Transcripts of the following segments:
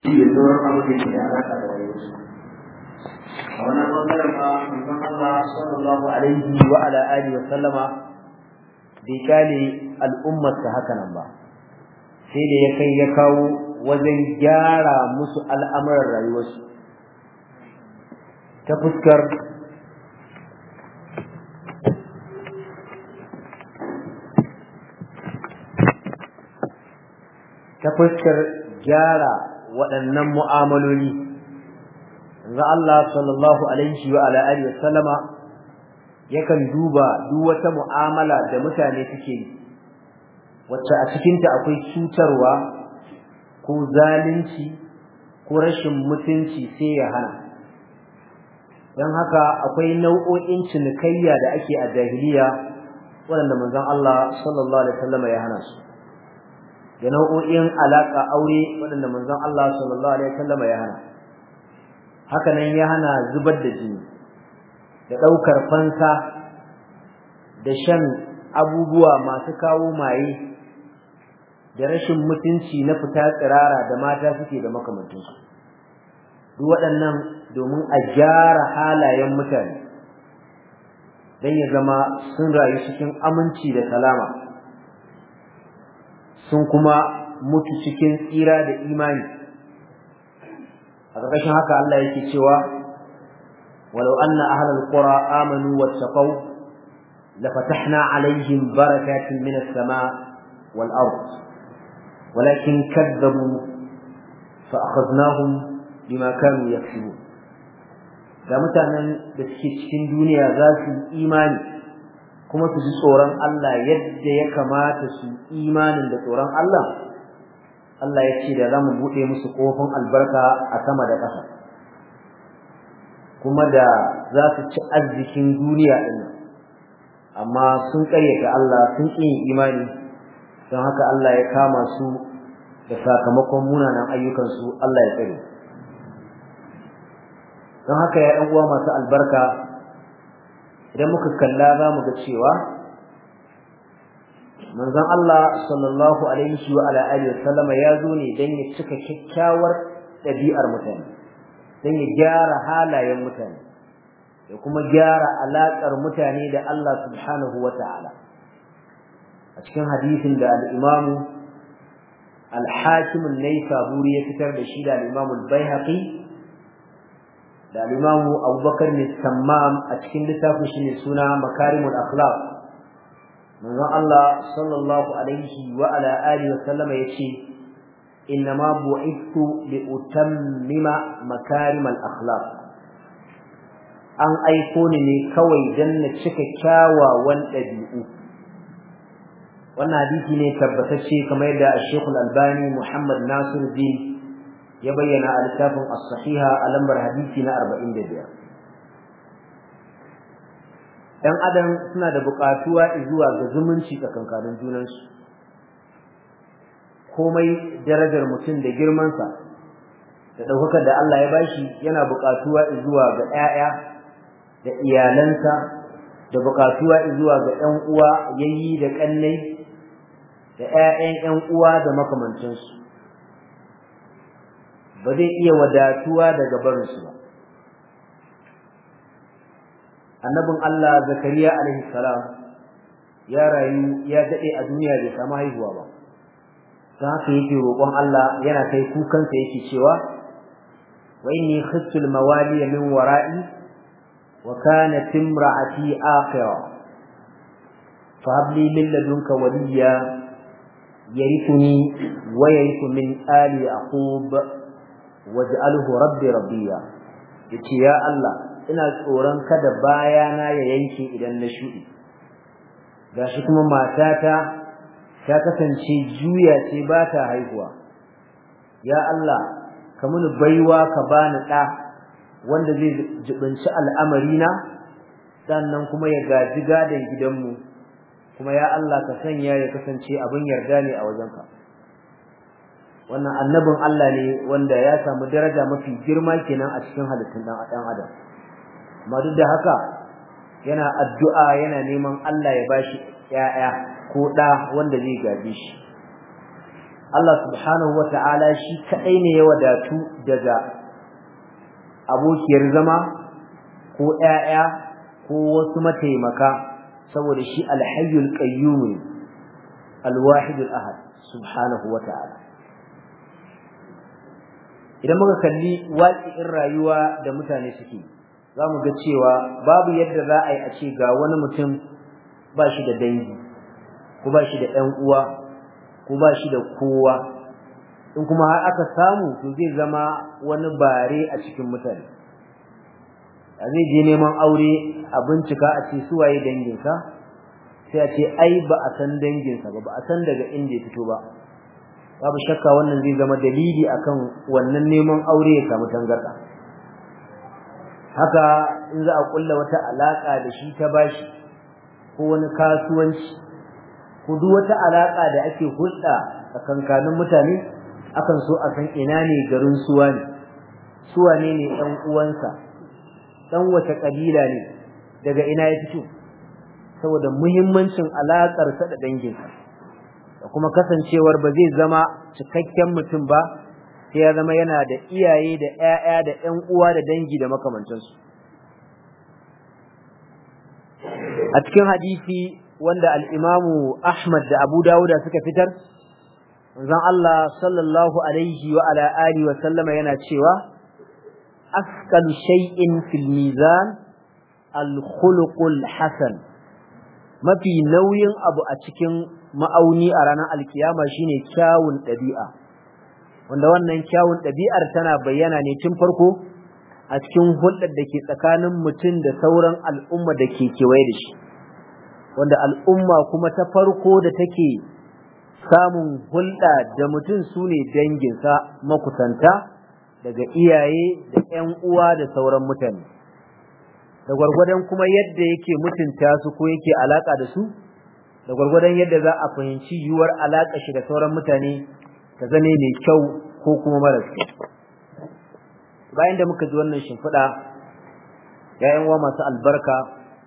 da sauran abin da ke da alaƙa da rayuwarsu a wannan bangaren ma manzon Allah sallallahu alaihi wa ala alihi wa sallama bai kyale al'ummarsa haka nan ba sai da ya kai ya kawo wajen gyara musu al'amuran rayuwarsu ta fuskar ta fuskar gyara waɗannan mu'amaloli yanzu Allah sallallahu alaihi wa ala alihi wasallama yakan duba duk wata mu'amala da mutane suke yi wacce a cikinta akwai cutarwa ko zalunci ko rashin mutunci sai ya hana don haka akwai nau'o'in cinikayya da ake a jahiliya waɗanda manzon Allah sallallahu alaihi wasallama ya hana su da nau'o'in alaƙa aure waɗanda manzon Allah sallallahu alaihi wasallam ya hana haka nan ya hana zubar da jini da ɗaukar fansa da shan abubuwa masu kawo maye da rashin mutunci na fita tsirara da mata suke da makamantansu duk waɗannan domin a gyara halayen mutane don ya zama sun rayu cikin aminci da salama sun kuma mutu cikin tsira da imani a ƙarƙashin haka Allah yake cewa walau anna ahlal qura amanu wattaqaw lafatahna alaihim barakatin minas sama wal ard walakin kadzabu fa akhadnahum bima kanu yaksubun da mutanen da suke cikin duniya za su imani kuma su ji tsoron Allah yadda ya kamata su imanin da tsoron Allah Allah ya ce da za mu buɗe musu ƙofin albarka a sama da ƙasa kuma da za su ci arzikin duniya ɗin amma sun ƙaryata Allah sun ƙi imani don haka Allah ya kama su da sakamakon munanan ayyukansu Allah ya tsare don haka ya ɗan uwa masu albarka idan muka kalla za mu ga cewa manzon Allah sallallahu alaihi wa ala alihi wasallama ya zo ne dan ya cika kyakkyawar ɗabi'ar mutane dan ya gyara halayen mutane ya kuma gyara alaƙar mutane da Allah subhanahu wa ta'ala a cikin hadisin da al-Imam al-Hakim an-Naisaburi ya fitar da shi da al-Imam al-Baihaqi da al-Imam Abu Bakar Sammam a cikin littafin shi ne suna Makarimul Akhlaq manzon Allah sallallahu alaihi wa ala alihi wa sallama yace innama bu'ithu li utammima makarimal akhlaq an aiko ni ne kawai dan na cika kyawawan dabi'u wannan hadisi ne tabbatacce kamar yadda Sheikh Al-Albani Muhammad Nasiruddin ya bayyana a littafin as-sahiha a lambar hadisi na 45 dan adam suna da buƙatuwa zuwa ga zumunci tsakankanin junansu komai darajar mutum da girmansa da ɗaukakar da Allah ya bashi yana buƙatuwa zuwa ga ƴaƴa da iyalansa da buƙatuwa zuwa ga ƴan uwa yayi da ƙannai da ƴaƴan ƴan uwa da makamantansu ba zai iya wadatuwa daga barinsu ba annabin Allah Zakariya alaihi salam ya rayu ya dade a duniya bai samu haihuwa ba dan haka yake roƙon Allah yana kai kukansa yake cewa wa inni khiftu al-mawali min wara'i wa kanat imra'ati akhira fa hab li min ladunka waliya yarithuni wa yarithu min ali yaqub waj'alhu rabbi rabbiya yace ya Allah ina tsoron kada bayana ya yanke idan na shuɗi gashi kuma matata ta kasance juya ce ba ta haihuwa ya Allah ka muni baiwa ka bani ɗa wanda zai jibinci al'amarina sannan kuma ya gaji gadon gidanmu kuma ya Allah ka sanya ya kasance abin yarda ne a wajenka wannan annabin Allah ne wanda ya samu daraja mafi girma kenan a cikin halittun ɗan adam amma duk da haka yana addu'a yana neman Allah ya bashi ƴaƴa ko ɗa wanda zai gaje shi Allah subhanahu wata'ala shi kadai ne ya wadatu daga abokiyar zama ko ƴaƴa ko wasu mataimaka saboda shi alhayyul qayyum alwahidul ahad subhanahu wata'ala idan muka kalli waƙi'in rayuwa da mutane suke za mu ga cewa babu yadda za a yi a ce ga wani mutum ba shi da dangi ko ba shi da ɗan uwa ko ba shi da kowa in kuma har aka samu to zai zama wani bare a cikin mutane a zai je neman aure a bincika a ce suwaye danginsa sai a ce ai ba a san danginsa ba ba a san daga inda ya fito ba babu shakka wannan zai zama dalili akan wannan neman aure ya samu tangarda haka in za a kulla wata alaka da shi ta bashi ko wani kasuwanci ko duk wata alaka da ake hulɗa tsakankanin mutane akan so a san ina ne garin suwa ne suwa ne ne ɗan uwansa ɗan wace ƙabila ne daga ina ya fito saboda muhimmancin alaƙarsa da danginsa da kuma kasancewar ba zai zama cikakken mutum ba sai ya zama yana da iyaye da ƴaƴa da ƴan uwa da dangi da makamantansu a cikin hadisi wanda al-Imamu Ahmad da Abu Dawud suka fitar manzon Allah sallallahu alaihi wa ala alihi wa sallama yana cewa asqal shay'in fil mizan al-khuluqul hasan mafi nauyin abu a cikin ma'auni a ranar alkiyama shine kyawun ɗabi'a wanda wannan kyawun ɗabi'ar tana bayyana ne tun farko a cikin hulɗar da ke tsakanin mutum da sauran al'umma da ke kewaye da shi wanda al'umma kuma ta farko da take samun hulɗa da mutum su ne danginsa makusanta daga iyaye da ‘yan uwa da sauran mutane da gwargwadon kuma yadda yake mutunta su ko yake alaƙa da su da gwargwadon yadda za a fahimci yiwuwar alaƙa shi da sauran mutane ta zane mai kyau ko kuma mara kyau bayan da muka ji wannan shimfiɗa ‘ya'yan uwa masu albarka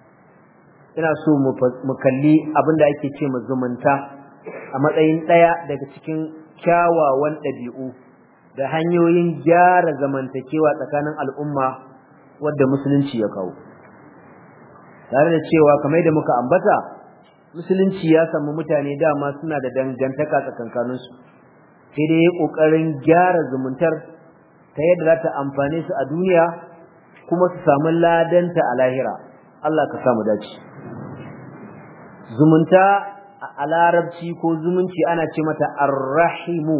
ina so mu kalli abin da ake ce mu zumunta a matsayin ɗaya daga cikin kyawawan ɗabi'u da hanyoyin gyara zamantakewa tsakanin al'umma wadda musulunci ya kawo tare da cewa kamar da muka ambata musulunci ya samu mutane dama suna da dangantaka tsakankaninsu sai dai ya ƙoƙarin gyara zumuntar ta yadda za ta amfane su a duniya kuma su samu ladanta a lahira Allah ka samu dace zumunta a larabci ko zumunci ana ce mata arrahimu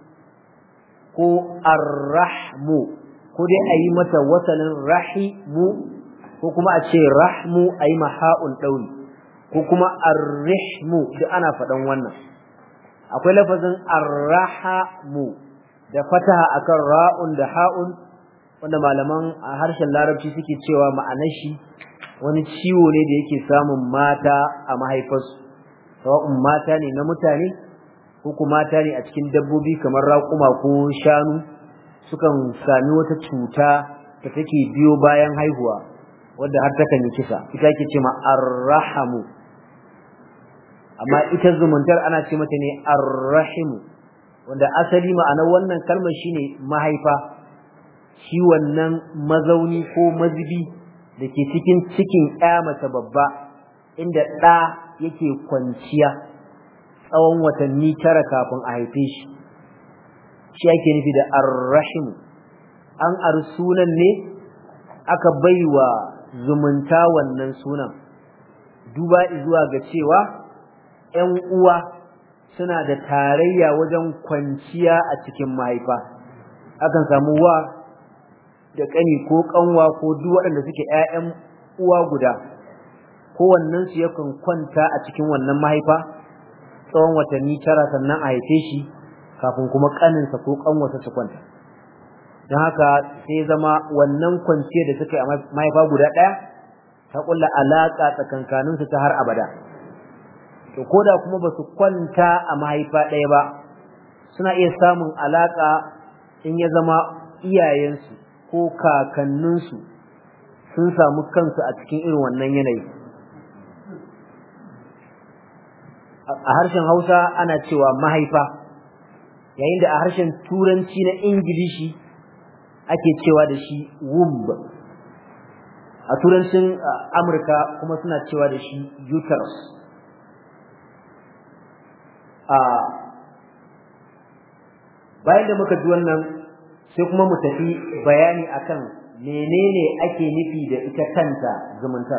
ko arrahmu ko dai a yi mata wasalin rahimu ko kuma a ce rahmu a yi maha'un ɗauri ko kuma arrihmu duk ana faɗan wannan akwai lafazin arrahamu da fataha akan ra'un da ha'un wanda malaman a harshen larabci suke cewa ma'anar shi wani ciwo ne da yake samun mata a mahaifarsu sawa'un mata ne na mutane ko kuma mata ne a cikin dabbobi kamar raƙuma ko shanu sukan sami wata cuta da take biyo bayan haihuwa wadda har takan yi kisa ita ake ce ma arrahamu amma ita zumuntar ana ce mata ne arrahimu wanda asali ma'anar wannan kalmar shine mahaifa shi wannan mazauni ko mazibi da ke cikin cikin ƴa mace babba inda ɗa yake kwanciya tsawon watanni tara kafin a haife shi shi ake nufi da arrahimu an ar sunan ne aka baiwa zumunta wannan sunan duba zuwa ga cewa ‘yan uwa suna da tarayya wajen kwanciya a cikin mahaifa akan samu wa da ƙani ko ƙanwa ko duk waɗanda suke ‘ya'yan uwa guda kowannensu yakan kwanta a cikin wannan mahaifa tsawon watanni tara sannan a haife shi kafin kuma ƙaninsa ko ƙanwarsa su kwanta don haka sai zama wannan kwanciya da suka yi a mahaifa guda ɗaya ta ƙulla alaƙa tsakankaninsu ta har abada to ko da kuma ba su kwanta a mahaifa ɗaya ba suna iya samun alaƙa in ya zama iyayensu ko kakanninsu sun samu kansu a cikin irin wannan yanayi a harshen hausa ana cewa mahaifa yayin da a harshen turanci na ingilishi ake cewa da shi womb a turancin amurka kuma suna cewa da shi uterus a bayan da muka ji wannan sai kuma mu tafi bayani akan menene ake nufi da ita kanta zumunta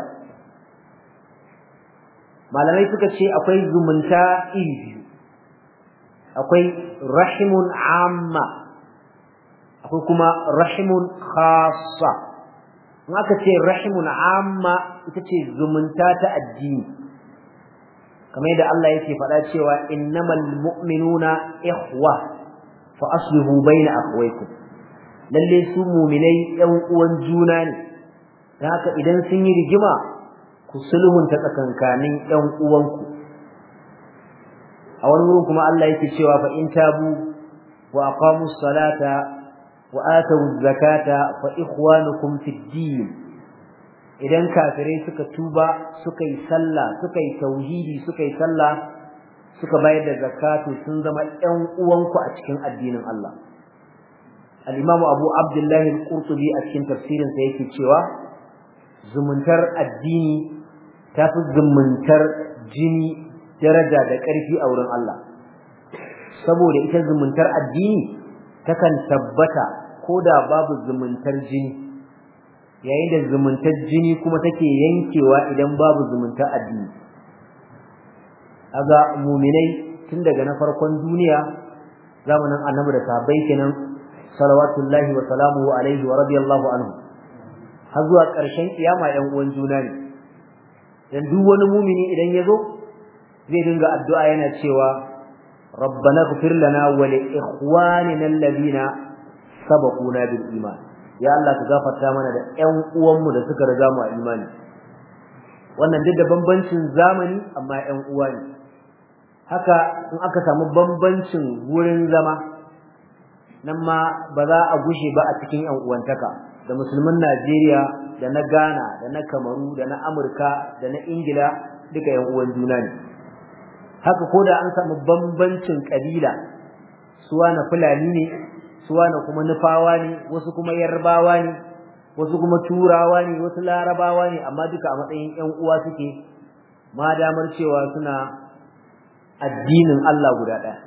malamai suka ce akwai zumunta iri biyu akwai rahimun amma akwai kuma rahimun khassa in aka ce rahimun amma ita ce zumunta ta addini kamar yadda Allah yake faɗa cewa innamal mu'minuna ikhwa fa aslihu baina akhwaykum lalle su mu'minai ɗan uwan juna ne dan haka idan sun yi rigima ku sulhunta tsakankanin ɗan uwanku a wani wurin kuma Allah yake cewa fa in tabu wa aqamus salata wa atawuz zakata fa ikhwanukum fid din idan kafirai suka tuba suka yi sallah suka yi tauhidi suka yi sallah suka bayar da zakatu sun zama ƴan uwanku a cikin addinin Allah al-Imam Abu Abdullah al-Qurtubi a cikin tafsirin sa yake cewa zumuntar addini tafi zumuntar jini daraja da ƙarfi a wurin Allah saboda ita zumuntar addini takan tabbata ko da babu zumuntar jini yayin da zumuntar jini kuma take yankewa idan babu zumuntar addini kaga mu'minai tun daga na farkon duniya zamanin annabi da sahabbai kenan salawatullahi wa salamuhu alaihi wa radiyallahu anhu har zuwa ƙarshen kiyama ɗan uwan juna ne dan duk wani mumini idan ya zo zai dinga addu'a yana cewa rabbana ighfir lana wa li ikhwanina alladhina sabaquna bil iman ya Allah ka gafarta mana da ƴan uwanmu da suka riga mu a imani wannan duk da bambancin zamani amma ƴan uwa ne haka in aka samu bambancin wurin zama nan ma ba za a gushe ba a cikin ƴan uwantaka da musulmin Najeriya da na Ghana da na Kamaru da na Amurka da na Ingila duka ƴan uwan juna ne haka ko da an samu bambancin kabila suwa na Fulani ne suwa na kuma Nufawa ne wasu kuma Yarbawa ne wasu kuma Turawa ne wasu Larabawa ne amma duka a matsayin ƴan uwa suke ma damar cewa suna addinin Allah guda ɗaya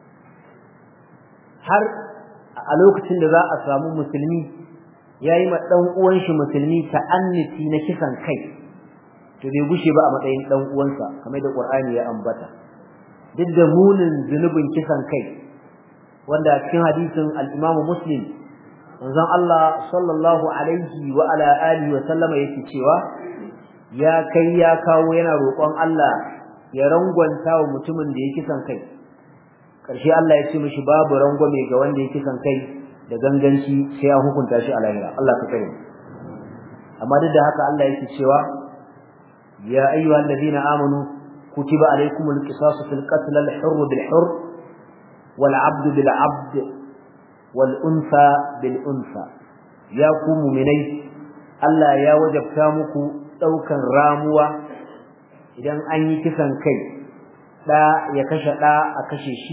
har a lokacin da za a samu musulmi yayi ma dan uwan shi musulmi ta'anniti na kisan kai to bai gushe ba a matsayin dan uwansa kamar da Qur'ani ya ambata duk da munin zunubin kisan kai wanda cikin hadisin al-Imam Muslim manzon Allah sallallahu alaihi wa ala alihi wa sallama yake cewa ya kai ya kawo yana roƙon Allah ya rangwanta wa mutumin da ya kisan kai ƙarshe Allah ya ce mishi babu rangwame ga wanda ya kisan kai da ganganci sai an hukunta shi a lahira Allah ka kare amma duk da haka Allah yake cewa ya ayyuhal ladina amanu kutiba alaykumul qisasu fil qatl al hurr bil hurr wal 'abd bil 'abd wal unsa bil unsa ya ku mu'minai Allah ya wajabta muku daukan ramuwa idan an yi kisan kai da ya kashe da a kashe shi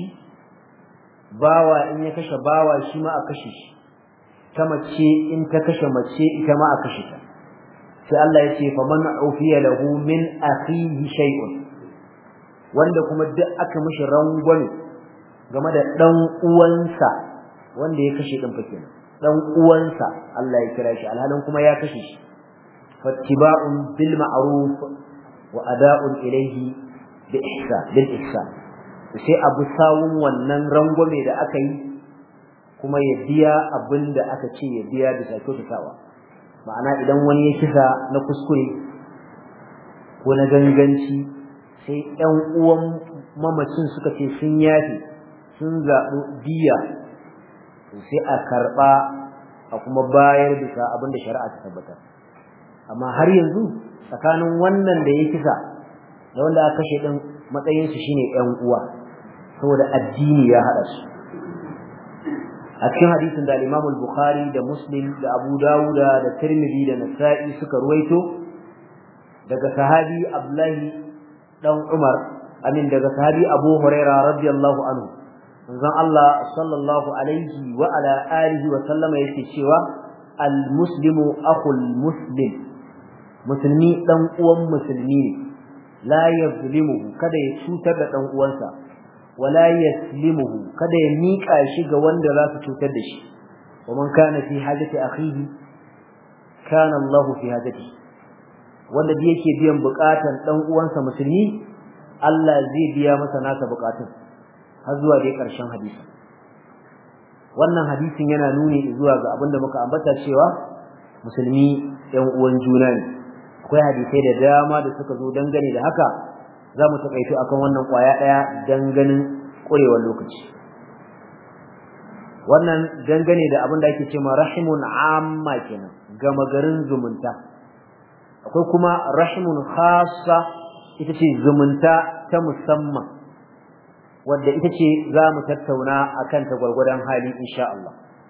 bawa in ya kashe bawa shi ma a kashe shi ta mace in ta kashe mace ita ma a kashe ta sai Allah ya ce faman ufiya lahu min akhihi shay'un wanda kuma duk aka mishi rangwame game da dan uwansa wanda ya kashe din fake dan uwansa Allah ya kira shi alhalin kuma ya kashe shi fattiba'un bil ma'ruf wa ada'un ilayhi bi ihsan bil ihsan sai abu sawun wannan rangwame da aka yi kuma ya biya abin da aka ce ya biya bisa kyautatawa ma'ana idan wani ya kisa na kuskure ko na ganganci sai ƴan uwan mamacin suka ce sun yafe sun zaɓi biya sai a karɓa a kuma bayar bisa abin da shari'a ta tabbatar amma har yanzu tsakanin wannan da ya kisa da wanda aka kashe ɗin matsayinsu shine ƴan uwa saboda addini ya hada su a cikin hadisin da Imam al-Bukhari da Muslim da Abu Dawud da Tirmidhi da Nasa'i suka ruwaito daga sahabi Abdullahi dan Umar amin daga sahabi Abu Huraira radiyallahu anhu manzon Allah sallallahu alaihi wa ala alihi wa sallama yake cewa al muslimu akhul muslim musulmi dan uwan musulmi ne la yazlimuhu kada ya cutar da dan uwansa wala yaslimuhu kada ya mika shi ga wanda za su cutar da shi wa man kana fi hajati akhihi kana Allah fi hajati wanda da yake biyan bukatan dan uwansa musulmi Allah zai biya masa nasa bukatun har zuwa dai karshen hadisi wannan hadisin yana nuni zuwa ga abinda muka ambata cewa musulmi ɗan uwan juna ne akwai hadisai da dama da suka zo dangane da haka za mu taƙaito akan wannan ƙwaya ɗaya danganin ƙurewar lokaci wannan dangane da abin da ake cewa rahimun amma kenan gama garin zumunta akwai kuma rahimun khassa ita ce zumunta ta musamman wadda ita ce za mu tattauna akan ta gwargwadon hali insha Allah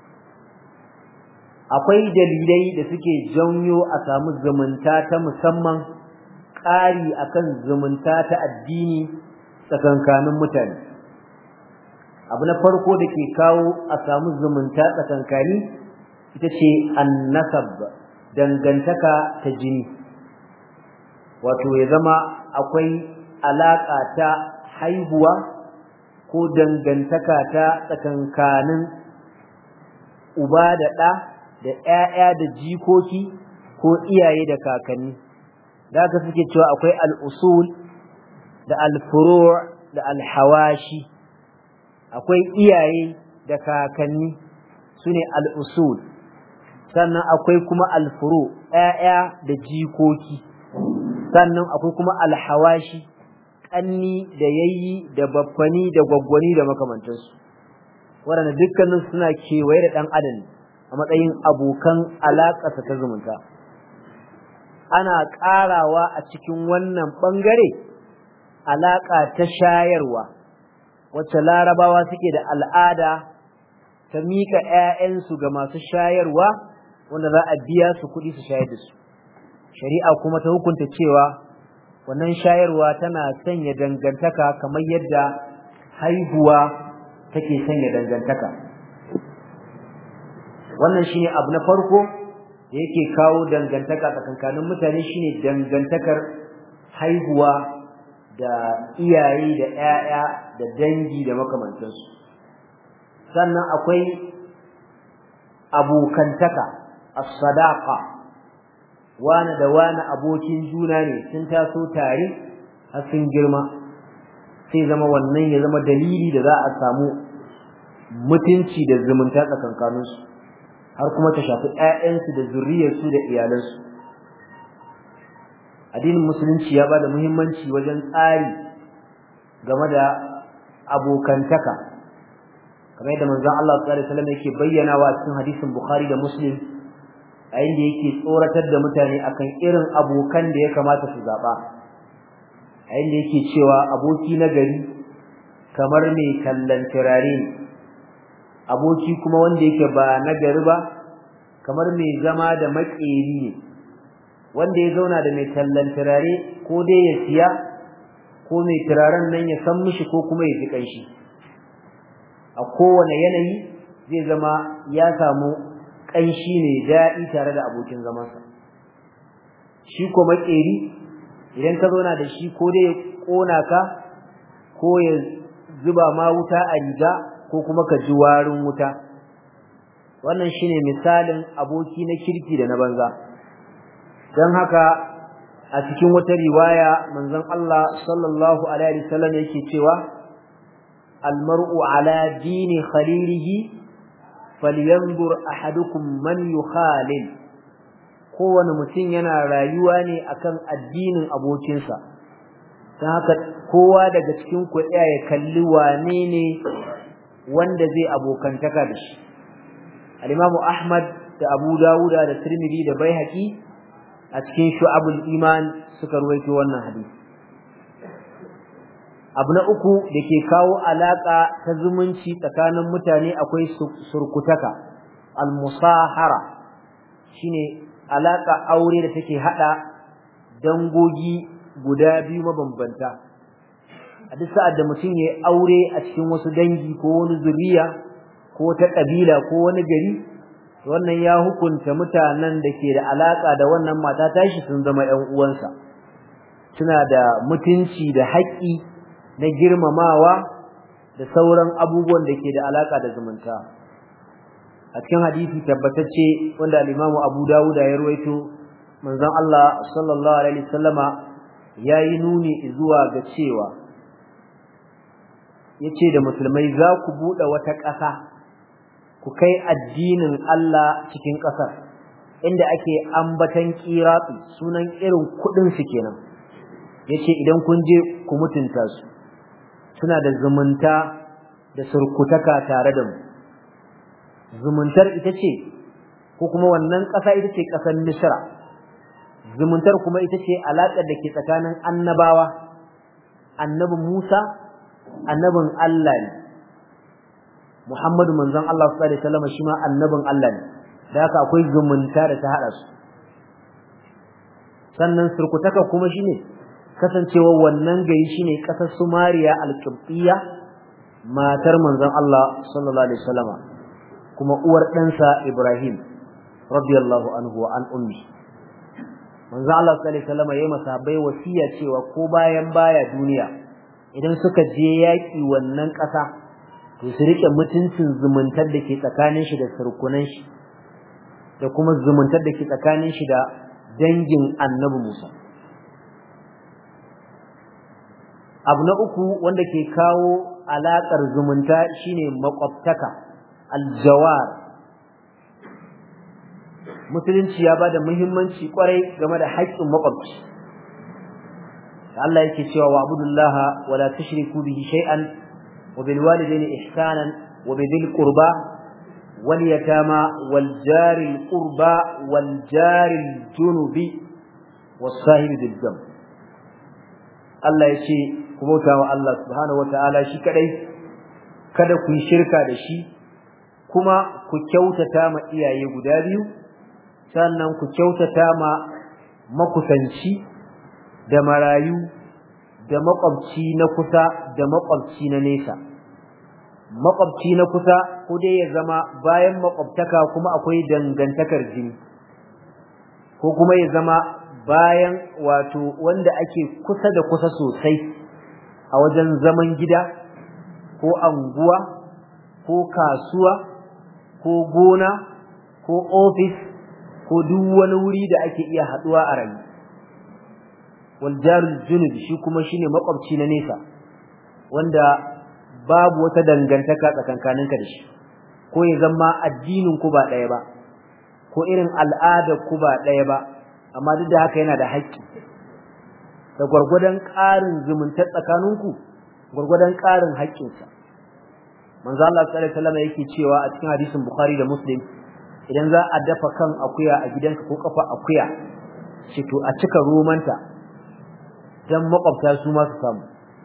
akwai dalilai da suke janyo a samu zumunta ta musamman ƙari akan zumunta ta addini tsakankanin mutane abu na farko da ke kawo a samu zumunta tsakankani ita ce annasab dangantaka ta jini wato ya zama akwai alaƙa ta haihuwa ko dangantaka ta tsakankanin uba da ɗa da ‘ya'ya da jikoki ko iyaye da kakanni da aka suke cewa akwai al'usul da alfuro da alhawashi akwai iyaye da kakanni su ne al'usul sannan akwai kuma alfuro ‘ya'ya da jikoki sannan akwai kuma alhawashi ƙanni da yayi da baffani da gwaggwani da makamantansu waɗanda dukkanin suna kewaye da ɗan adam a matsayin abokan alaƙarsa ta zumunta ana ƙarawa a cikin wannan ɓangare alaƙa ta shayarwa wacce larabawa suke da al'ada ta miƙa ‘ya'yansu ga masu shayarwa wanda za a biya su kuɗi su shayar da su shari'a kuma ta hukunta cewa wannan shayarwa tana sanya dangantaka kamar yadda haihuwa take sanya dangantaka wannan shine abu na farko da yake kawo dangantaka tsakankanin mutane shine dangantakar haihuwa da iyaye da ƴaƴa da dangi da makamantansu sannan akwai abokantaka as-sadaqa wani da wani abokin juna ne sun taso tare har sun girma sai zama wannan ya zama dalili da za a samu mutunci da zumunta tsakankaninsu har kuma ta shafi ƴaƴansu da zuriyarsu da iyalansu addinin musulunci ya bada muhimmanci wajen tsari game da abokantaka kamar yadda manzon Allah sallallahu alaihi wasallam yake bayyanawa cikin hadisin Bukhari da Muslim a inda yake tsoratar da mutane akan irin abokan da ya kamata su zaba a inda yake cewa aboki na gari kamar mai kallon turare ne aboki kuma wanda yake ba na gari ba kamar mai zama da makeri ne wanda ya zauna da mai tallan turare ko dai ya siya ko mai turaren nan ya san mishi ko kuma ya ji kanshi a kowane yanayi zai zama ya samu kanshi ne daɗi tare da abokin zamansa shi ko makeri idan ka zauna da shi ko dai ya ƙona ka ko ya zuba ma wuta a riga ko kuma ka ji warin wuta wannan shine misalin aboki na kirki da na banza don haka a cikin wata riwaya manzon Allah sallallahu alaihi wasallam yake cewa almar'u ala dini khalilihi falyanzur ahadukum man yukhalil kowane mutum yana rayuwa ne akan addinin abokinsa don haka kowa daga cikin ku ya kalli wane ne wanda zai abokantaka da shi al-Imam Ahmad da Abu Dawuda da Tirmidhi da Baihaqi a cikin Shu'abul Iman suka ruwaito wannan hadisi abu na uku da ke kawo alaka ta zumunci tsakanin mutane akwai surkutaka al-musahara shine alaka aure da take hada dangogi guda biyu mabambanta a duk sa'ad da mutum ya aure a cikin wasu dangi ko wani zuriya ko ta kabila ko wani gari wannan ya hukunta mutanen da ke da alaka da wannan mata tashi sun zama ƴan uwansa suna da mutunci da haƙƙi na girmamawa da sauran abubuwan da ke da alaka da zumunta a cikin hadisi tabbatacce wanda al-Imam Abu Dawud ya rawaito manzon Allah sallallahu alaihi wasallama yayi nuni zuwa ga cewa yace da musulmai za ku bude wata ƙasa ku kai addinin Allah cikin ƙasar inda ake ambatan qirati sunan irin kudin su kenan yace idan kun je ku mutunta su suna da zumunta da surkutaka tare da mu zumuntar ita ce ko kuma wannan ƙasa ita ce ƙasar Misra zumuntar kuma ita ce alaƙar da ke tsakanin annabawa annabi Musa annabin Allah ne Muhammadu manzon Allah sallallahu alaihi wasallam shi ma annabin Allah ne da haka akwai zumunta da ta hada su sannan surkutaka kuma shine kasancewa wannan gari shine ƙasar Sumariya al-Qibtiyya matar manzon Allah sallallahu alaihi wasallam kuma uwar ɗansa Ibrahim radiyallahu anhu wa an ummi manzo Allah sallallahu alaihi wasallam yayi masahabai wasiya cewa ko bayan baya duniya idan suka je yaki wannan ƙasa to su rike mutuncin zumuntar da ke tsakanin shi da surkunan shi da kuma zumuntar da ke tsakanin shi da dangin Annabi Musa abu na uku wanda ke kawo alaƙar zumunta shine makwabtaka aljawar musulunci ya bada muhimmanci kwarai game da haƙƙin makwabci Allah yake cewa wa abudullaha wa la tushriku bihi shay'an wa bil walidayni ihsanan wa bil qurba wal yatama wal jari al qurba wal jari al junubi was sahibi bil jam Allah yace ku bauta wa Allah subhanahu wa ta'ala shi kadai kada ku yi shirka da shi kuma ku kyautata ma iyaye guda biyu sannan ku kyautata ma makusanci da marayu da makwabci na kusa da makwabci na nesa makwabci na kusa ko dai ya zama bayan makwabtaka kuma akwai dangantakar jini ko kuma ya zama bayan wato wanda ake kusa da kusa sosai a wajen zaman gida ko anguwa ko kasuwa ko gona ko ofis ko duk wani wuri da ake iya haduwa a rayu wal jarul junub shi kuma shine makwabci na nesa wanda babu wata dangantaka tsakankaninka da shi ko ya zama addinin ku ba daya ba ko irin al'adar ku ba daya ba amma duk da haka yana da haƙƙi da gwargwadon ƙarin zumunta tsakaninku gwargwadon ƙarin haƙƙinsa manzo Allah sallallahu alaihi wasallam yake cewa a cikin hadisin Bukhari da Muslim idan za a dafa kan akuya a gidanka ko kafa akuya shi to a cika romanta dan makwabta su ma su samu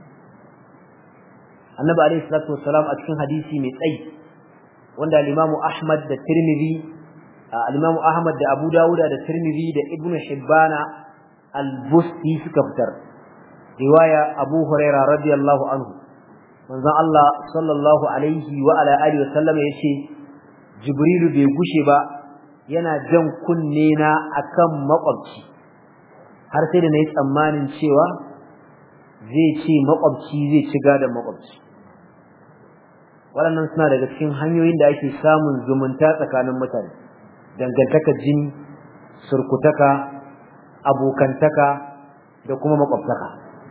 Annabi alaihi salatu wassalam a cikin hadisi mai tsayi wanda al-Imam Ahmad da Tirmidhi al-Imam Ahmad da Abu Dawud da Tirmidhi da Ibn Hibbana al-Busti suka fitar riwaya Abu Hurairah radiyallahu anhu manzon Allah sallallahu alaihi wa ala alihi wasallam yace Jibrilu bai gushe ba yana jan kunne na akan makwabci har sai da nayi tsammanin cewa zai ce makwabci zai ci gadan makwabci waɗannan suna daga cikin hanyoyin da ake samun zumunta tsakanin mutane dangantaka jini surkutaka abokantaka da kuma makwabtaka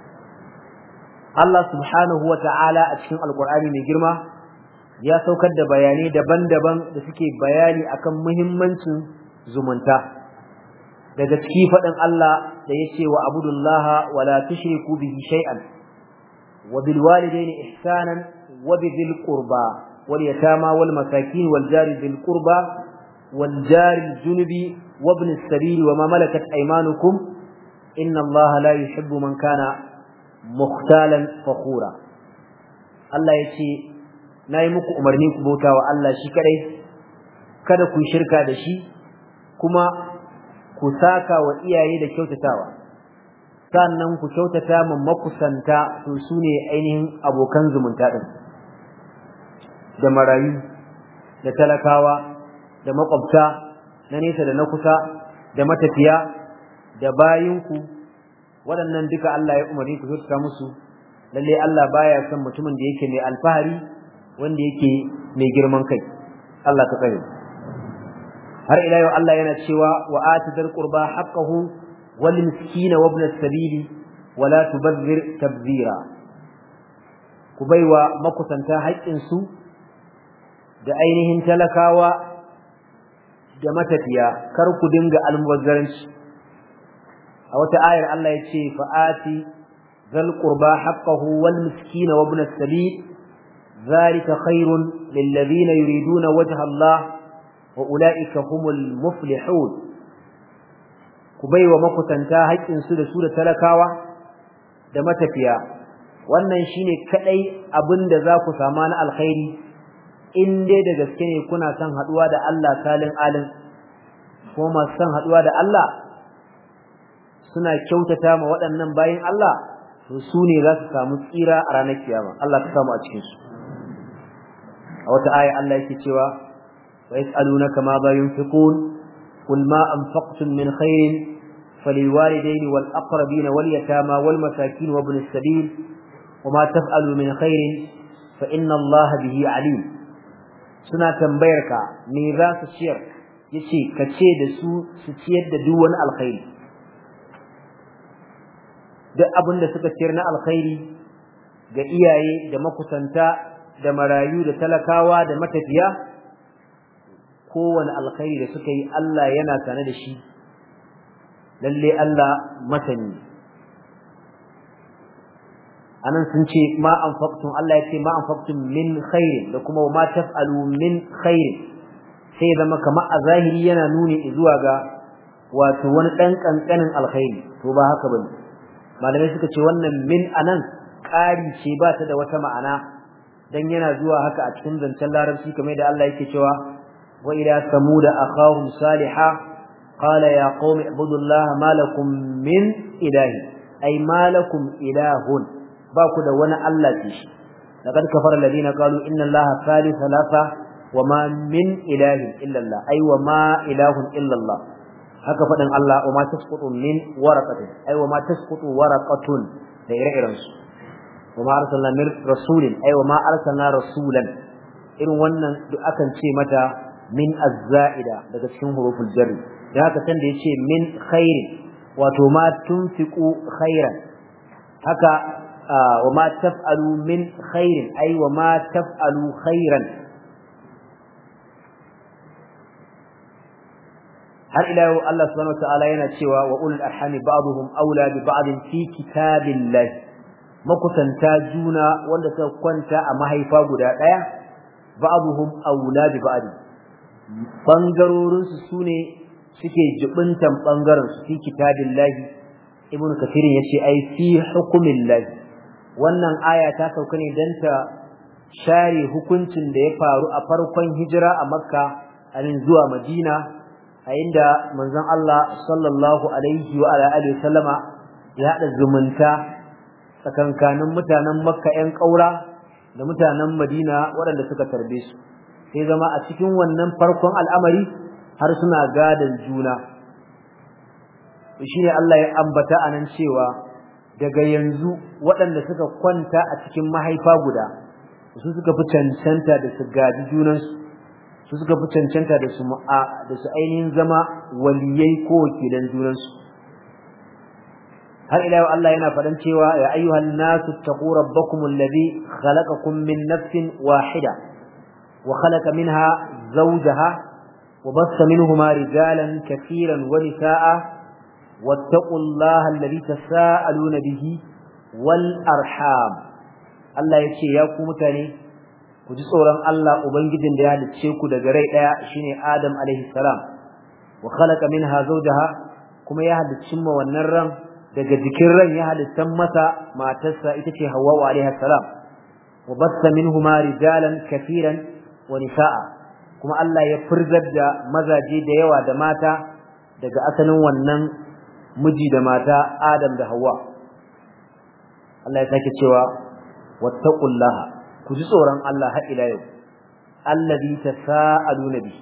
Allah subhanahu wa ta'ala a cikin alkur'ani mai girma ya saukar da bayanai daban-daban da suke bayani akan muhimmancin zumunta daga ciki faɗin Allah da ya ce wa abudullaha wa la tushriku bihi shay'an wa bil walidayni ihsanan wa bil qurba wal yatama wal masakin wal jari bil qurba wal jari junubi wa ibn as-sabil wa ma malakat aymanukum inna Allah la yuhibbu man kana mukhtalan fakhura Allah yace nayi muku umarni ku bauta wa Allah shi kadai kada ku shirka da shi kuma ku saka wa iyaye da kyautatawa sannan ku kyautata ma makusanta to su ne ainihin abokan zumunta din da marayu da talakawa da makwabta na nesa da na kusa da matafiya da bayinku waɗannan duka Allah ya umarni ku kyautata musu lalle Allah baya son mutumin da yake mai alfahari wanda yake mai girman kai Allah ta tsare har ila yau Allah yana cewa wa atidal qurba haqqahu wal miskina wa ibn as-sabil wa la tubadhir tabzira ku baiwa makusanta haƙƙin su da ainihin talakawa da matafiya kar ku dinga almubazzaranci a wata ayar Allah ya ce fa'ati zal qurba haqqahu wal miskina wa ibn as-sabil zalika khairun lil ladina yuriduna wajha Allah wa ulaika humul muflihun ku baiwa makusanta haƙƙin su da su da talakawa da matafiya wannan shine kadai abinda za ku sama na alkhairi in dai da gaske ne kuna son haduwa da Allah salin alin ko masu son haduwa da Allah suna kyautata ma waɗannan bayin Allah to su ne za su samu tsira a ranar kiyama Allah ka samu a cikin su a wata aya Allah yake cewa wa yas'alunaka ma ba yunfiqun qul ma anfaqtum min khairin فللوالدين والأقربين واليتامى والمساكين وابن السبيل وما تفعلوا من خير فإن الله به عليم suna tambayar ka me za su ciyar yace ka ce da su su ciyar da duk wani alkhairi duk abin da suka ciyar na alkhairi ga iyaye da makusanta da marayu da talakawa da matafiya kowane alkhairi da suka yi Allah yana sane da shi lalle Allah masani anan sun ce ma anfaqtum Allah ya ce ma anfaqtum min khairin da kuma ma taf'alu min khairin sai zama kamar a zahiri yana nuni zuwa ga wato wani dan kankanin alkhairi to ba haka bane malamai suka ce wannan min anan ƙari ce ba ta da wata ma'ana dan yana zuwa haka a cikin zancen larabci kamar da Allah yake cewa wa ila samuda akhahum salihah qala ya qaumi ibudullaha ma lakum min ilahi ay ma lakum ilahun ba ku da wani Allah ce shi laqad kafara alladhina qalu inna allaha thalith thalatha wama min ilahin illa allah ay wama ilahun illa allah haka fadin Allah wama tasqutu min waraqatin ay wama tasqutu waraqatun da ire-iren su wama arsalna min rasulin ay wama arsalna rasulan irin wannan duk akan ce mata min az-za'ida daga cikin huruful jarri da haka san da yace min khairin wato ma tunfiqu khairan haka وما تفعلوا من خير أي وما تفعلوا خيرا har ila yau Allah subhanahu wataala yana cewa wa ulul arhami ba'dhum awla bi ba'd fi kitabillah makusanta juna wanda suka kwanta a mahaifa guda daya ba'dhum awla bi ba'd bangarorin su sune suke jibintan bangaren su fi kitabillah ibnu kathirin yace ai fi hukumillah wannan aya ta sauka ne dan ta share hukuncin da ya faru a farkon hijira a makka anin zuwa madina a inda manzon Allah sallallahu alaihi wa alihi sallama ya hada zumunta tsakankanin mutanen makka ƴan ƙaura da mutanen madina waɗanda suka tarbe su sai zama a cikin wannan farkon al'amari har suna gadan juna shine Allah ya ambata anan cewa daga yanzu waɗanda suka kwanta a cikin mahaifa guda su suka fi cancanta da su gadi junansu su suka fi cancanta da su ma'a da su ainihin zama waliyai ko wakilan junansu har ila yau Allah yana faɗan cewa ya ayyuhan nasu taqu rabbakum alladhi khalaqakum min nafsin wahida wa khalaqa minha zawjaha wa bassa minhuma rijalan katiran wa nisaa واتقوا الله الذي تساءلون به والارحام Allah yace ya ku mutane ku ji tsoron Allah ubangijin da ya halicce ku daga rai daya shine Adam alaihi salam wa khalaqa minha zawjaha kuma ya halicci ma wannan ran daga jikin ran ya halittan masa matarsa ita ce Hawwa alaiha salam wa bassa minhuma rijalan kafiran wa nisaa kuma Allah ya furzar da mazaje da yawa da mata daga asalin wannan miji da mata Adam da Hawwa Allah ya sake cewa wattaqullaha ku ji tsoron Allah har ila yau allazi tasaaluna bi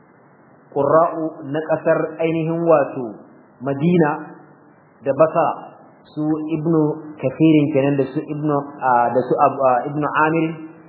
qurra'u na kasar ainihin wato Madina da Basra su ibnu kafirin kenan da su ibnu da su ibnu Amir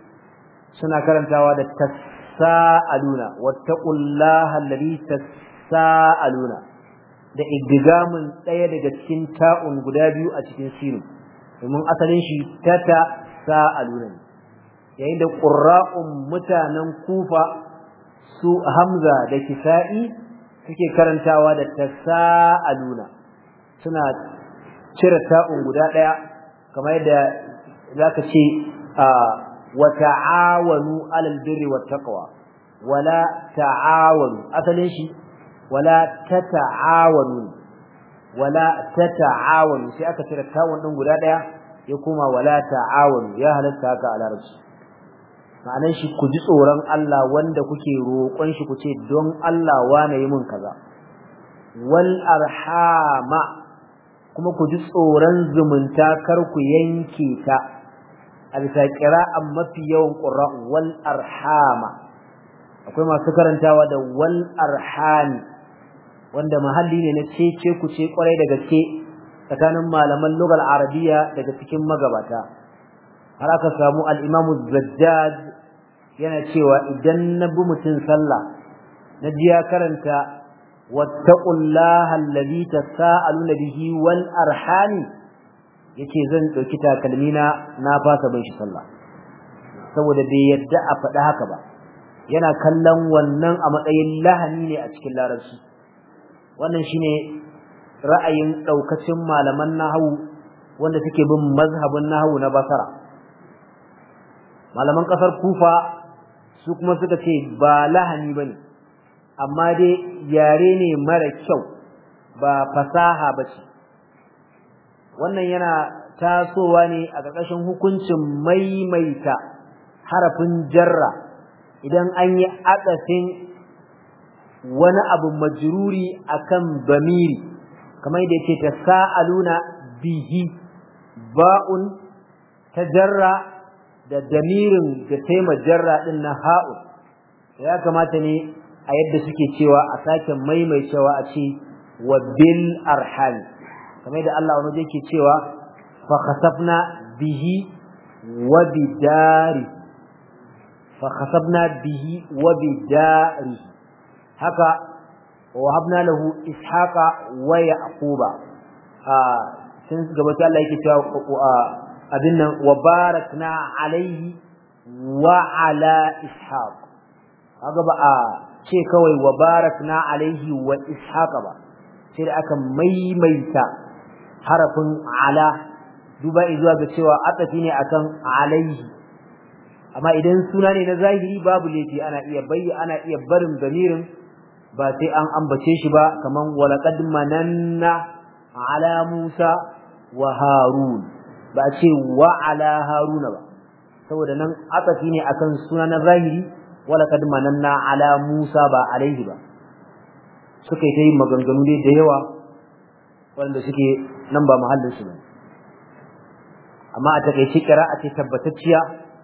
suna karantawa da tasaaluna wattaqullaha allazi tasaaluna da idgamin daya daga cikin ta'un guda biyu a cikin sinu domin asalin shi tata sa'aluna yayin da qurra'un mutanen kufa su hamza da kisa'i suke karantawa da tasaaluna suna cire ta'un guda daya kamar yadda zaka ce wa ta'awanu 'alal birri wat taqwa wala ta'awanu asalin shi wala tata'awanu wala tata'awanu sai aka cire tawun din guda daya ya koma wala ta'awanu ya halatta haka a larabci ma'anar shi ku ji tsoron Allah wanda kuke roƙon shi ku ce don Allah wane yi mun kaza wal arhama kuma ku ji tsoron zumunta kar ku yanke ta a bisa qira'an mafi yawan qurra'u wal arhama akwai masu karantawa da wal arhami wanda mahalli ne na cece ku ce kwarai da gaske tsakanin malaman lugal arabiya daga cikin magabata har aka samu al-imamu zajjaj yana cewa idan na bi mutum sallah na ji ya karanta wattaqullaha allazi tasaaluna bihi wal arhami yace zan dauki takalmina na fasa bin shi sallah saboda bai yadda a faɗi haka ba yana kallon wannan a matsayin lahani ne a cikin larabci wannan shine ra'ayin daukacin malaman nahwu wanda suke bin mazhabin nahwu na basara malaman kasar kufa su kuma suka ce ba lahani bane amma dai yare ne mara kyau ba fasaha bace wannan yana tasowa ne a ƙarƙashin hukuncin maimaita harafin jarra idan an yi akasin wani abu majruri akan bamiri kamar yadda yake tasaaluna bihi ba'un tajarra da damirin da taima jarra din na ha'un ya kamata ne a yadda suke cewa a sake maimaitawa a ce wa bil arham kamar yadda Allah wani yake cewa fa khasafna bihi wa bidari fa khasafna bihi wa bidari haka wahabna lahu ishaqa wa yaquba a sun gabata Allah yake cewa abin nan wa barakna alaihi wa ala ishaq kaga ba a ce kawai wa barakna alaihi wa ishaqa ba sai da aka maimaita harafin ala duba zuwa ga cewa atafi ne akan alaihi amma idan suna ne na zahiri babu laifi ana iya bayyana ana iya barin damirin ba sai an ambace shi ba kaman walaqad mananna ala Musa wa Harun ba ce wa ala Haruna ba saboda nan atafi ne akan suna na zahiri walaqad mananna ala Musa ba alaihi ba suka yi ta yin maganganu dai da yawa wanda suke nan ba mahallin su ne amma a takeice a ce tabbatacciya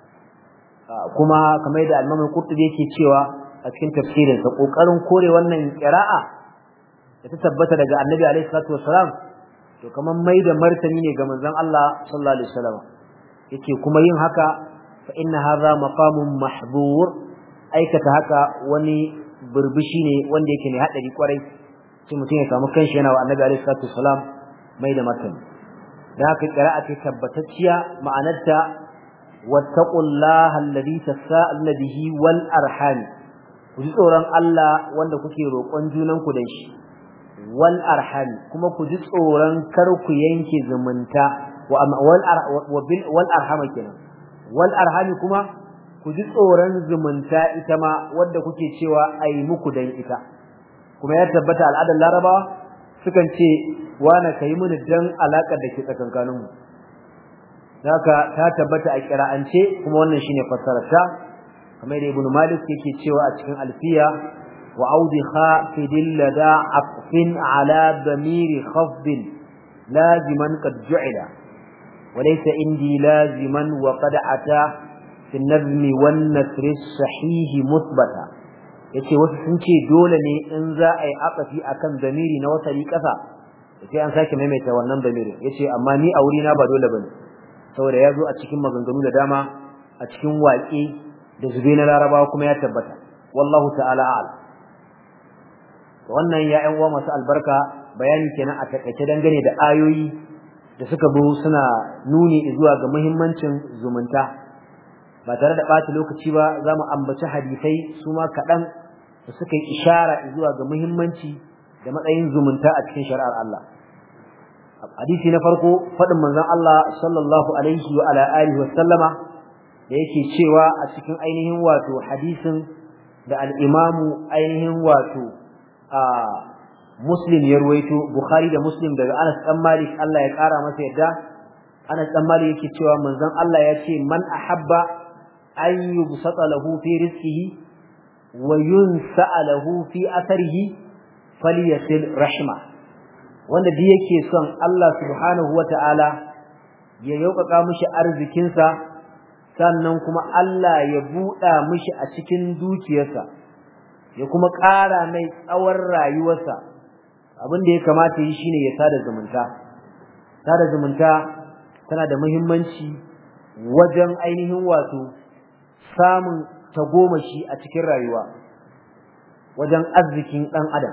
kuma kamar da Imam Qurtubi yake cewa a cikin tafsirin sa kokarin kore wannan qira'a da ta tabbata daga Annabi alaihi salatu wassalam to kaman mai da martani ne ga manzon Allah sallallahu alaihi wasallam yake kuma yin haka fa inna hadha maqamun mahdhur aikata haka wani burbushi ne wanda yake ne hadari kwarai sai mutum ya samu kanshi yana wa Annabi alaihi salatu wassalam mai da martani da haka qira'a ce tabbatacciya ma'anarta wattaqullaha alladhi tasaaluna bihi wal arham ku ji tsoron Allah wanda kuke roƙon junanku da shi wal arham kuma ku ji tsoron kar ku yanke zumunta wa wal wal arham kenan wal arham kuma ku ji tsoron zumunta ita ma wanda kuke cewa ai muku dan ita kuma ya tabbata al'adar larabawa sukan ce wana kai mini dan alakar da ke tsakankaninmu haka ta tabbata a kira'ance kuma wannan shine fassarar ta kamar da ibnu malik yake cewa a cikin alfiya wa audi khafidin lada aqfin ala damiri khafdin laziman qad ju'ila wa laysa indi laziman wa qad ata fi an-nazmi wan nasr sahih muthbata yace wasu sun ce dole ne in za a yi aqafi akan damiri na wasali kasa sai an sake maimaita wannan damirin yace amma ni a wurina ba dole bane saboda ya zo a cikin maganganu da dama a cikin waƙe da zube na larabawa kuma ya tabbata wallahu ta'ala a'lam wannan ya ƴan uwa masu albarka bayani kenan a takaice dangane da ayoyi da suka zo suna nuni zuwa ga muhimmancin zumunta ba tare da ɓata lokaci ba za mu ambaci hadisai su ma kaɗan da suka yi ishara zuwa ga muhimmanci da matsayin zumunta a cikin shari'ar Allah hadisi na farko faɗin manzon Allah sallallahu alaihi wa ala alihi wa sallama da yake cewa a cikin ainihin wato hadisin da al-imamu ainihin wato a Muslim ya ruwaito Bukhari da Muslim daga Anas dan Malik Allah ya kara masa yadda Anas dan Malik yake cewa manzon Allah ya ce man ahabba an yubsata lahu fi rizqihi wa yunsa lahu fi atharihi falyasil rahma wanda duk yake son Allah subhanahu wata'ala ya yaukaka mishi arzikinsa sannan kuma Allah ya buɗa mishi a cikin dukiyarsa ya kuma ƙara mai tsawon rayuwarsa abin da ya kamata yi shine ya sada zumunta sada zumunta tana da muhimmanci wajen ainihin wato samun tagomashi a cikin rayuwa wajen arzikin ɗan adam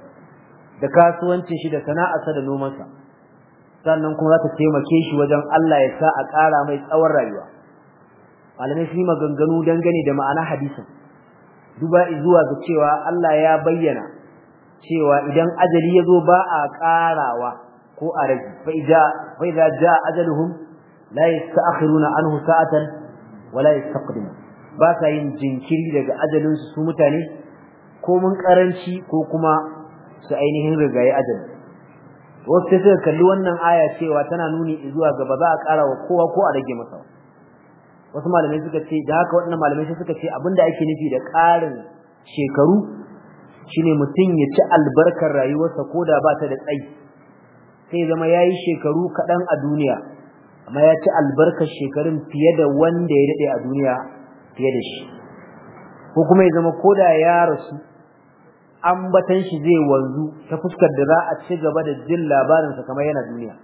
da kasuwancin shi da sana'arsa da nomansa sannan kuma za ta taimake shi wajen Allah ya sa a ƙara mai tsawon rayuwa malamai sun yi maganganu dangane da ma'ana hadisin duba zuwa ga cewa Allah ya bayyana cewa idan ajali ya zo ba a ƙarawa ko a rage fa idza jaa ajaluhum la yasta'khiruna anhu sa'atan wa la yastaqdimu ba sa yin jinkiri daga ajalin su mutane ko mun karanci ko kuma su ainihin rigaye ajali wasu sai suka kalli wannan aya cewa tana nuni zuwa ga ba za a ƙara wa kowa ko a rage masa wasu malamai suka ce da haka waɗannan malamai sai suka ce abinda ake nufi da ƙarin shekaru shine mutum ya ci albarkar rayuwarsa ko da ba ta da tsayi sai zama ya yi shekaru kaɗan a duniya amma ya ci albarkar shekarun fiye da wanda ya daɗe a duniya fiye da shi ko kuma ya zama ko da ya rasu ambatan shi zai wanzu ta fuskar da za a ci gaba da jin labarinsa kamar yana duniya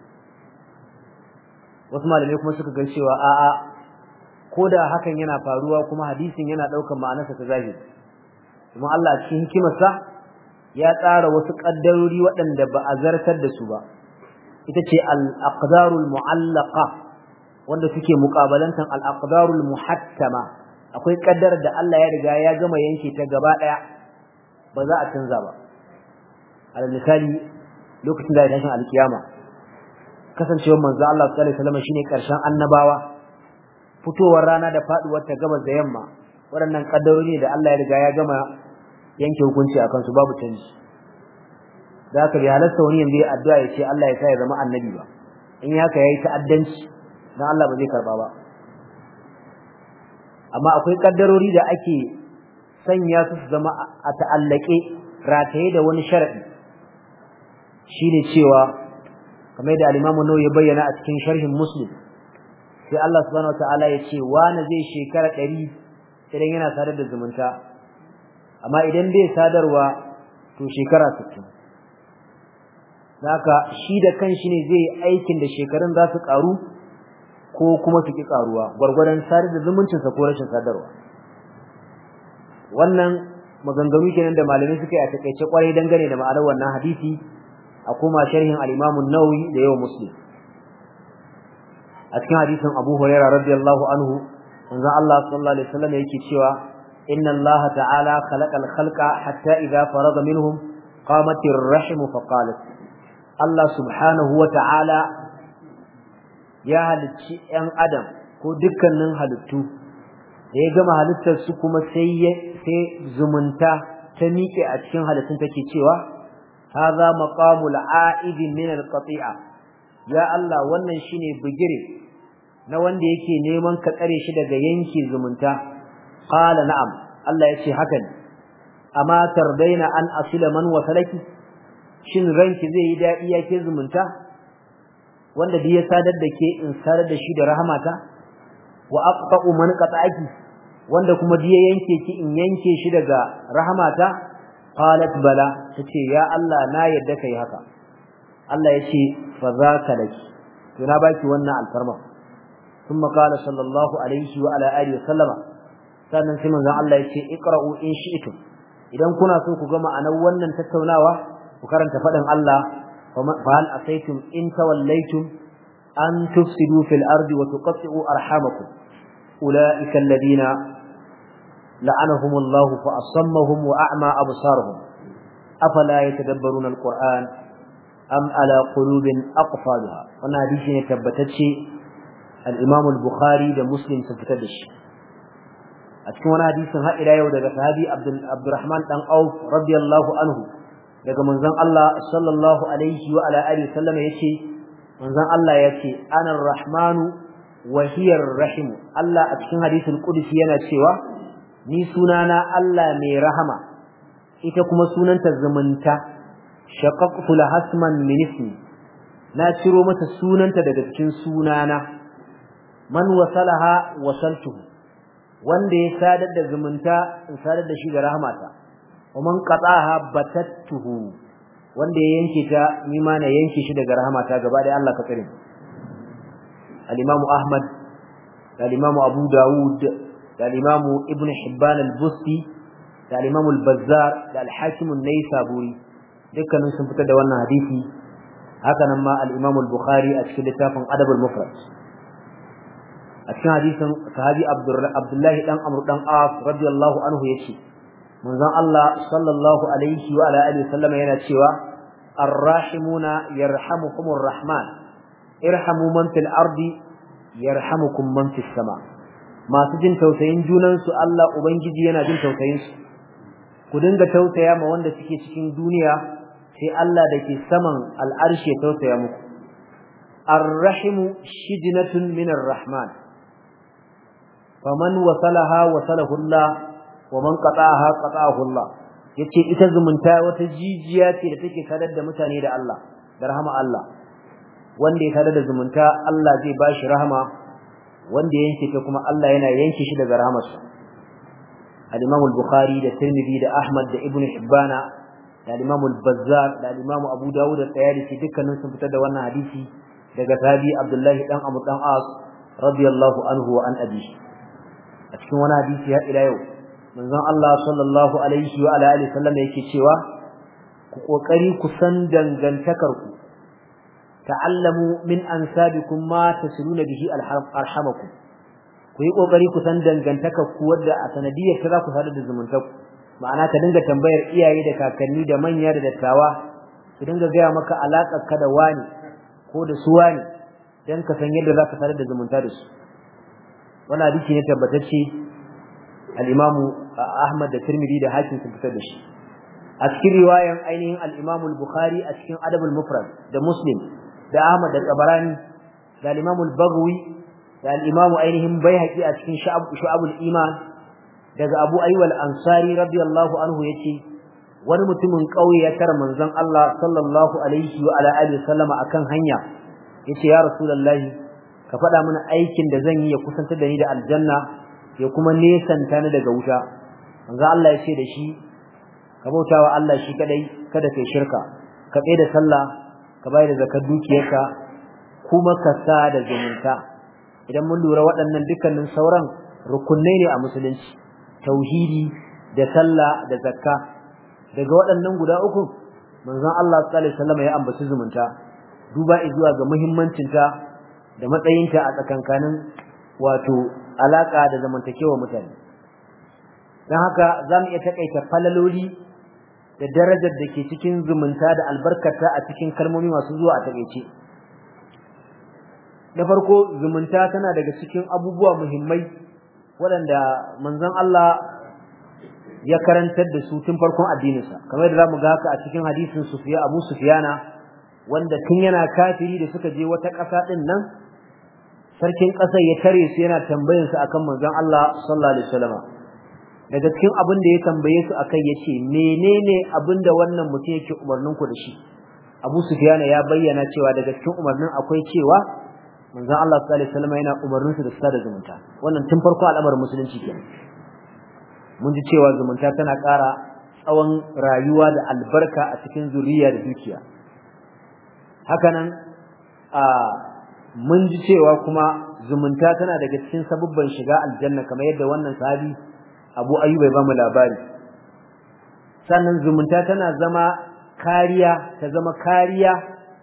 wasu malamai kuma suka ga cewa a'a ko da hakan yana faruwa kuma hadisin yana ɗaukar ma'anarsa ta zahiri kuma Allah cikin hikimarsa ya tsara wasu ƙaddarori waɗanda ba a zartar da su ba ita ce al-aqdarul mu'allaqa wanda suke muƙabalantan al-aqdarul muhattama akwai ƙaddar da Allah ya riga ya gama yanke ta gaba ɗaya ba za a canza ba al misali lokacin da ya tashin alkiyama kasancewar manzo Allah sallallahu alaihi wasallam shine karshen annabawa fitowar rana da faduwar ta gabas da yamma waɗannan kaddarori da Allah ya riga ya gama yanke hukunci akan su babu canji da haka bai halasta wani yanzu ya addu'a ya ce Allah ya sa ya zama annabi ba in haka yayi ta'addanci dan Allah ba zai karba ba amma akwai kaddarori da ake sanya su zama a ta'allake rataye da wani sharadi shine cewa kamar da al-Imam Nawawi ya bayyana a cikin sharhin Muslim sai Allah subhanahu wataala ya ce wani zai shekara 100 idan yana sadar da zumunta amma idan bai sadarwa to shekara 60 haka shi da kanshi ne zai aikin da shekarun za su karu ko kuma su ki karuwa gwargwadon sadar da zumuncinsa ko rashin sadarwa wannan maganganu kenan da malamai suka yi a takeice kwarai dangane da ma'anar wannan hadisi a kuma sharhin al-Imam an-Nawawi da yau Muslim a cikin hadisin Abu Hurairah radiyallahu anhu manzon Allah sallallahu alaihi wasallam yake cewa inna Allah ta'ala khalaqal khalqa hatta idha farada minhum qamat ar-rahim fa qalat Allah subhanahu wa ta'ala ya halicci ‘yan Adam ko dukkanin halittu, da ya gama halittar su kuma sai zumunta ta miƙe a cikin halittun take cewa, haza maƙamul a'idin min alƙati'a, ya Allah wannan shi ne bigire na wanda yake neman ka tsare shi daga yanke zumunta, ƙala na'am, Allah ya ce haka ne, amma tardaina an asila man wasalaki shin ranki zai yi dadi yake zumunta wanda duk ya sadar da ke in sadar da shi da rahmata wa aqta'u man qata'aki wanda kuma duk ya yanke ki in yanke shi daga rahmata qalat bala tace ya Allah na yadda kai haka Allah yace fa zaka laki to na baki wannan alfarma ثم قال صلى الله عليه وعلى اله وسلم sannan sai manzon Allah yace iqra'u in shi'tum idan kuna so ku ga ma'anar wannan tattaunawa ku karanta fadin Allah fa hal asaytum in tawallaytum an tufsidu fil ardi wa tuqatti'u arhamakum ulaika alladhina la'anahum Allah fa asammahum wa a'ma absarahum afala yatadabbaruna alquran am ala qulubin aqfalha wannan hadisi ne tabbatacce al-Imam al-Bukhari da Muslim sun fitar da shi a cikin wani hadisin har ila yau daga sahabi Abdurrahman dan Auf radiyallahu anhu daga manzon Allah sallallahu alaihi wa ala alihi sallam yace manzon Allah yace ana rahmanu wa hiya rahim Allah a cikin hadisin qudsi yana cewa ni sunana Allah mai rahama ita kuma sunanta zumunta shaqaqtu lahasman min ismi na ciro mata sunanta daga cikin sunana man wasalaha wasaltuhu wanda ya sadar da zumunta in sadar da shi da rahmata ومن قطعها بتته wanda ya yanke ta ni ma na yanke shi daga rahmata gaba da Allah ka tsare al-Imam Ahmad da al-Imam Abu Dawud da al-Imam Ibn Hibban al-Busti da al-Imam al-Bazzar da al-Hakim an-Naisaburi dukkanin sun fitar da wannan hadisi haka nan ma al-Imam al-Bukhari a cikin littafin Adab al-Mufrad a cikin hadisin sahabi Abdullah dan Amr dan As radiyallahu anhu yace manzon Allah sallallahu alaihi wa ala alihi sallama yana cewa arrahimuna yarhamukumur rahman irhamu man fil ardi yarhamukum man fis sama masu jin tausayin junan su Allah ubangiji yana jin tausayin su ku dinga tausaya ma wanda suke cikin duniya sai Allah dake saman al'arshi ya tausaya muku arrahimu shijnatun minar rahman faman wasalaha wasalahu Allah wa man qata'aha qata'ahu Allah yace ita zumunta wata jijiya ce da take sadar da mutane da Allah da rahama Allah wanda ya sadar da zumunta Allah zai bashi rahama wanda ya yanke ta kuma Allah yana yanke shi daga rahamarsa al-Imam al-Bukhari da Tirmidhi da Ahmad da Ibn Hibban da al-Imam al-Bazzar da al-Imam Abu Dawud da Tayalisi dukkanin sun fitar da wannan hadisi daga tabi Abdullahi dan Amr dan As radiyallahu anhu wa an abi a cikin wani hadisi ya ila yau manzon Allah sallallahu alaihi wa alihi sallam yake cewa ku kokari ku san dangantakar ku ta'allamu min ansabikum ma tasiluna bihi arhamakum ku yi kokari ku san dangantakar ku wadda a sanadiyar ta za ku sadar da zumuntar ku ma'ana ka dinga tambayar iyaye da kakanni da manya da dattawa su dinga gaya maka alaƙar ka da wani ko da su wani dan ka san yadda za ka sadar da zumunta da su wannan hadisi ne tabbatacce al-Imam Ahmad da Tirmidhi da Hakim sun fitar da shi a cikin riwayan ainihin al-Imam al-Bukhari a cikin Adab al-Mufrad da Muslim da Ahmad da Tabarani da al-Imam al-Baghawi da al-Imam ainihin Baihaqi a cikin Shu'ab al-Iman daga Abu Ayyub al-Ansari radiyallahu anhu yace wani mutumin kauye ya tara manzon Allah sallallahu alaihi wa ala alihi sallama akan hanya yace ya rasulullahi ka faɗa mana aikin da zan yi ya kusantar da ni da aljanna ya kuma nesanta ni daga wuta manzo Allah ya ce da shi ka bautawa Allah shi kadai kada kai shirka ka tsaye da sallah ka bayar da zakar dukiyarka kuma ka sa da zumunta idan mun lura waɗannan dukkanin sauran rukunai ne a musulunci tauhidi da sallah da zakka daga waɗannan guda uku manzon Allah sallallahu alaihi wasallam ya ambaci zumunta duba zuwa ga muhimmancinta da matsayinta a tsakankanin wato alaka da zamantakewa mutane dan haka zamu iya takaita falaloli da darajar da ke cikin zumunta da albarkata a cikin kalmomi masu zuwa a takeice da farko zumunta tana daga cikin abubuwa muhimmai waɗanda manzon Allah ya karantar da su tun farkon addininsa kamar da zamu ga haka a cikin hadisin Sufiya Abu Sufyana wanda tun yana kafiri da suka je wata ƙasa din nan sarkin ƙasar ya tare su yana tambayar su akan manzon Allah sallallahu alaihi wasallam daga cikin abin da ya tambaye su akai yace menene abin da wannan mutum yake umarnin ku da shi Abu Sufyan ya bayyana cewa daga cikin umarnin akwai cewa manzon Allah sallallahu alaihi wasallam yana umarnin su da sada zumunta wannan tun farko al'amarin musulunci kenan mun ji cewa zumunta tana ƙara tsawon rayuwa da albarka a cikin zuriya da dukiya hakanan a mun ji cewa kuma zumunta tana daga cikin sabubban shiga aljanna kamar yadda wannan sahabi Abu Ayyub ya ba mu labari sannan zumunta tana zama kariya ta zama kariya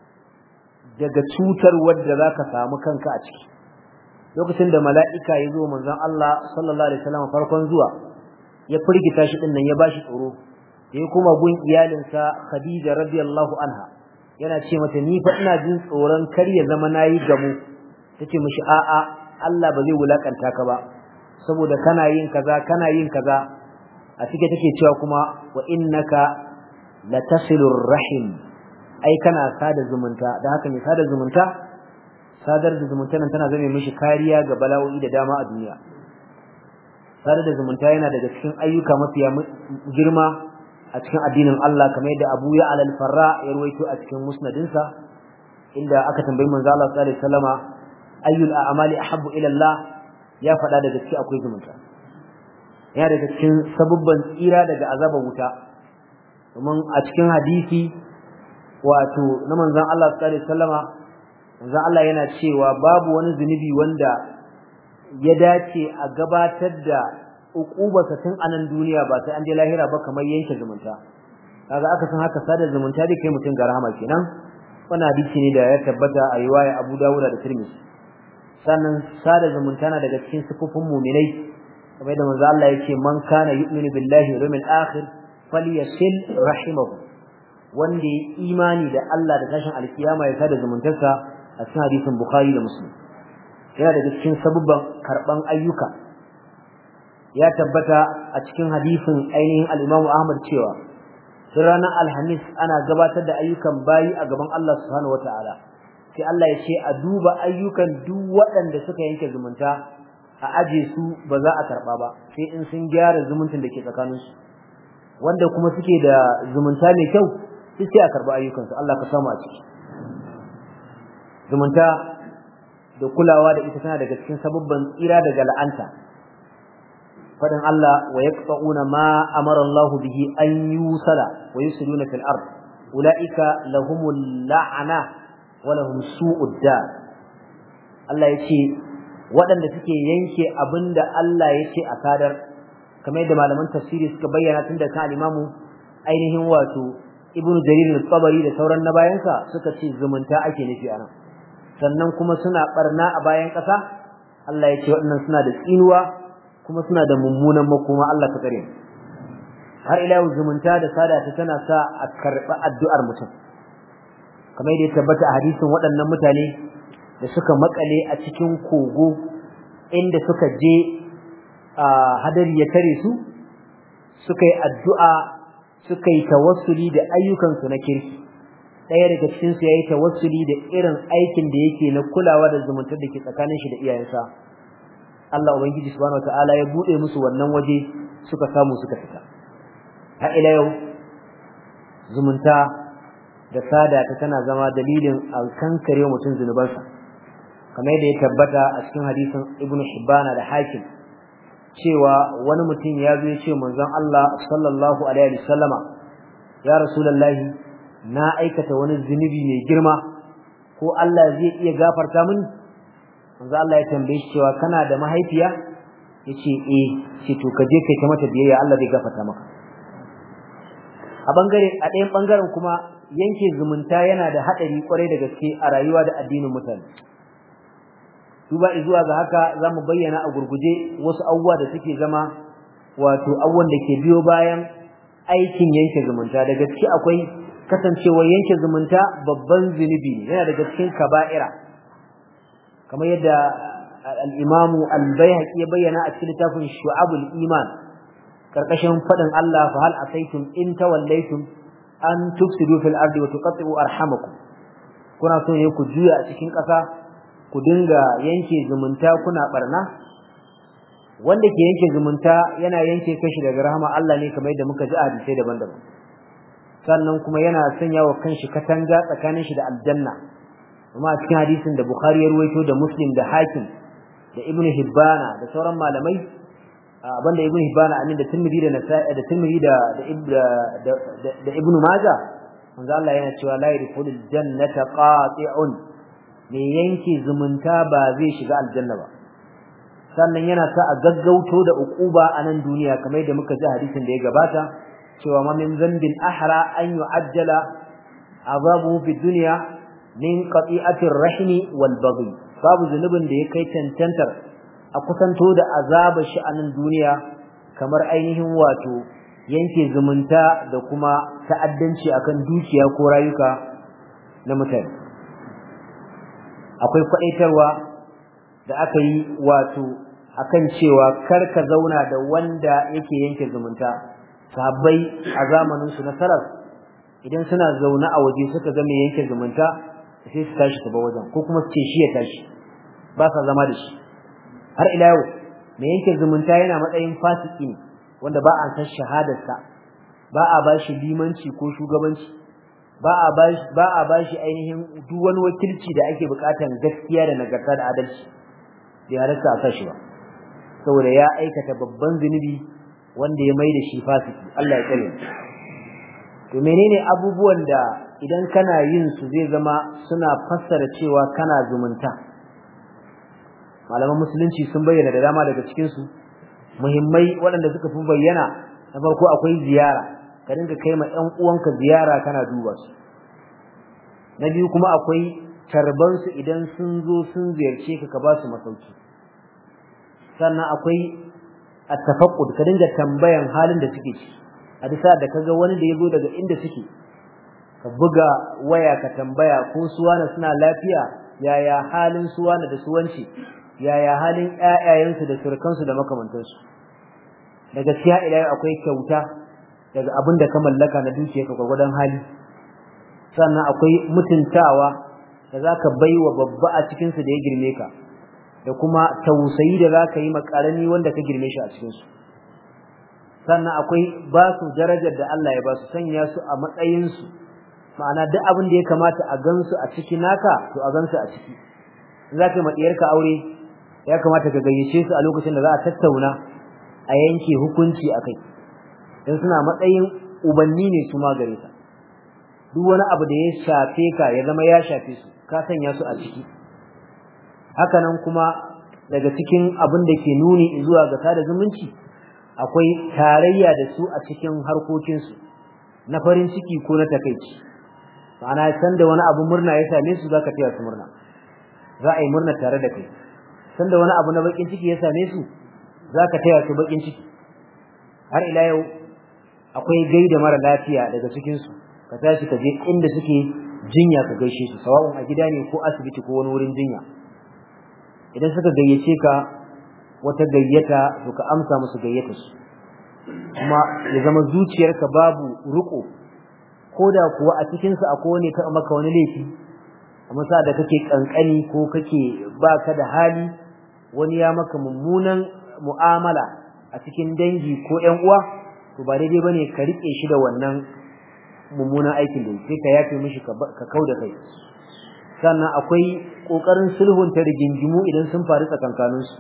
daga cutar wadda zaka samu kanka a ciki lokacin da mala'ika ya zo manzon Allah sallallahu alaihi wasallam farkon zuwa ya firgita shi din nan ya bashi tsoro da ya kuma gun iyalinsa Khadija radiyallahu anha yana ce mata ni fa ina jin tsoron kar ya zama nayi gamo tace mishi a'a Allah ba zai wulakanta ka ba saboda kana yin kaza kana yin kaza a cike take cewa kuma wa innaka latasilur rahim ai kana sada zumunta da haka ne sada zumunta sadar da zumunta nan tana zame mishi kariya ga bala'o'i da dama a duniya sadar da zumunta yana daga cikin ayyuka mafiya girma a cikin addinin Allah kamar yadda Abu Ya al-Farra ya ruwaito a cikin musnadinsa inda aka tambayi manzo Allah sallallahu alaihi wasallama ayyul a'mali ahabbu ila Allah ya faɗa daga cikin akwai zumunta yana daga cikin sabubban tsira daga azabar wuta domin a cikin hadisi wato na manzon Allah sallallahu alaihi wasallama manzon Allah yana cewa babu wani zunubi wanda ya dace a gabatar da uqubarsa tun anan duniya ba sai an je lahira ba kamar yanke zumunta kaga aka san haka sada zumunta dai kai mutun ga rahama kenan wannan hadisi ne da ya tabbata a riwaya Abu Dawud da Tirmidhi sannan sada zumunta na daga cikin sifofin mu'minai kamar da manzo Allah yake man kana yu'minu billahi wal yawmil akhir falyasil rahimahu wanda ya imani da Allah da tashin alkiyama ya sada zumuntarsa a cikin hadisin Bukhari da Muslim yana daga cikin sabubban karban ayyuka ya tabbata a cikin hadisin ainihin al-Imam Ahmad cewa sai ranar Alhamis ana gabatar da ayyukan bayi a gaban Allah subhanahu wataala sai Allah ya ce a duba ayyukan duk waɗanda suka yanke zumunta a aje su ba za a karba ba sai in sun gyara zumuncin da ke tsakanin su wanda kuma suke da zumunta mai kyau sai a karba ayyukan su Allah ka samu a ciki zumunta da kulawa da ita tana daga cikin sababban tsira daga la'anta fadin Allah wa yaqta'una ma amara Allah bihi an yusala wa yusiluna fil ard ulaika lahumul la'ana wa lahum su'ud dar Allah yace waɗanda suke yanke abinda Allah yace a sadar kamar yadda malaman tafsiri suka bayyana tun da kan imamu ainihin wato ibnu jarir al-tabari da sauran na bayansa suka ce zumunta ake nufi anan sannan kuma suna barna a bayan ƙasa Allah ya ce waɗannan suna da tsinuwa kuma suna da mummunan makoma Allah ka kare har ila yau zumunta da sada ta tana sa a karɓi addu'ar mutum kamar yadda ya tabbata a hadisin waɗannan mutane da suka makale a cikin kogo inda suka je hadari ya tare su suka yi addu'a suka yi tawassuli da ayyukansu na kirki ɗaya daga cikin su yayi tawassuli da irin aikin da yake na kulawa da zumuntar da ke tsakanin shi da iyayensa Allah ubangiji subhanahu wataala ya bude musu wannan waje suka samu suka fita har ila yau zumunta da sada ta tana zama dalilin alkankare mutum zunubansa kamar yadda ya tabbata a cikin hadisin Ibn Hibbana da Hakim cewa wani mutum ya zo ya ce manzon Allah sallallahu alaihi wasallama ya rasulullahi na aikata wani zunubi mai girma ko Allah zai iya gafarta mini manzo Allah ya tambaye shi cewa kana da mahaifiya yace eh ce to ka je kai ta mata biyayya Allah zai gafarta maka a bangare a ɗayan bangaren kuma yanke zumunta yana da hadari kwarai da gaske a rayuwa da addinin mutane duba zuwa ga haka zamu bayyana a gurguje wasu abubuwa da suke zama wato abubuwan da ke biyo bayan aikin yanke zumunta da gaske akwai kasancewar yanke zumunta babban zunubi ne yana daga cikin kaba'ira kamar yadda al-Imam al-Baihaqi ya bayyana a cikin littafin Shu'abul Iman karkashin fadin Allah fa hal asaitum in tawallaytum an tufsidu fil ardi wa tuqatti'u arhamakum kuna so ne ku juya a cikin ƙasa ku dinga yanke zumunta kuna barna wanda ke yanke zumunta yana yanke kashi daga rahama Allah ne kamar yadda muka ji a hadisai daban-daban sannan kuma yana sanya wa kanshi katanga tsakanin shi da aljanna kuma a cikin hadisin da Bukhari ya ruwaito da Muslim da Hakim da Ibn Hibbana da sauran malamai banda Ibn Hibbana amin da Tirmidhi da Nasa'i da Tirmidhi da da da Ibn Majah manzo Allah yana cewa la yadkhulul jannata qati'un me yanke zumunta ba zai shiga aljanna ba sannan yana sa a gaggauto da uquba a nan duniya kamar yadda muka ji hadisin da ya gabata cewa ma min zambin ahra an yu'ajjala azabuhu fi dunya min qati'atir rahimi wal baghi babu zunubin da ya kai tantantar a kusanto da azabar shi a nan duniya kamar ainihin wato yanke zumunta da kuma ta'addanci akan dukiya ko rayuka na mutane akwai kwadaitarwa da aka yi wato akan cewa kar ka zauna da wanda yake yanke zumunta sahabbai a zamanin su na salaf idan suna zaune a waje suka ga mai yanke zumunta sai su tashi su ba wajen ko kuma su ce shi ya tashi ba sa zama da shi har ila yau mai yanke zumunta yana matsayin fasiki ne wanda ba a san shahadarsa ba a ba shi limanci ko shugabanci ba a ba shi ba a ba shi ainihin duk wani wakilci da ake bukatan gaskiya da nagarta da adalci bai halarta a sashi ba saboda ya aikata babban zunubi wanda ya mai da shi fasiki Allah ya tsare to menene abubuwan da idan kana yin su zai zama suna fassara cewa kana zumunta malaman musulunci sun bayyana da dama daga cikin su muhimmai waɗanda suka fi bayyana na farko akwai ziyara ka dinga kai ma ƴan uwanka ziyara kana duba su na biyu kuma akwai tarban su idan sun zo sun ziyarce ka ka ba su masauki sannan akwai at-tafaqqud ka dinga tambayan halin da suke ciki a bisa da kaga wani da yazo daga inda suke ka buga waya ka tambaya ko suwana suna lafiya yaya halin suwana da suwanci yaya halin ƴaƴayensu da surukansu da makamantansu da gaskiya ila akwai kyauta daga abin da ka mallaka na dukiyarka gwagwadon hali sannan akwai mutuntawa da zaka baiwa babba a cikin su da ya girme ka da kuma tausayi da zaka yi makarani wanda ka girme shi a cikin su sannan akwai ba su darajar da Allah ya ba su sanya su a matsayin su ma'ana duk abin da ya kamata a gansu a ciki naka to a gansu a ciki zaka yi ma diyarka aure ya kamata ka gayyace su a lokacin da za a tattauna a yanke hukunci akai dan suna matsayin ubanni ne su ma gare ka duk wani abu da ya shafe ka ya zama ya shafe su ka sanya su a ciki haka nan kuma daga cikin abin da ke nuni zuwa ga sada zumunci akwai tarayya da su a cikin harkokin su na farin ciki ko na takeici ma'ana san da wani abu murna ya same su zaka taya su murna za a yi murna tare da kai san da wani abu na bakin ciki ya same su zaka taya su bakin ciki har ila yau akwai gaida mara lafiya daga cikin su ka tashi ka je inda suke jinya ka gaishe su sawa'un a gida ne ko asibiti ko wani wurin jinya idan suka gayyace ka wata gayyata to ka amsa musu gayyata su kuma ya zama zuciyarka babu ruko koda kuwa a cikin su akwai wani ka maka wani laifi amma sa da kake kankani ko kake baka da hali wani ya maka mummunan mu'amala a cikin dangi ko ƴan uwa to ba daidai bane ka rike shi da wannan mummunan aikin da sai ka yafe mishi ka kauda kai sannan akwai kokarin sulhun ta rigingimu idan sun faru tsakankanin su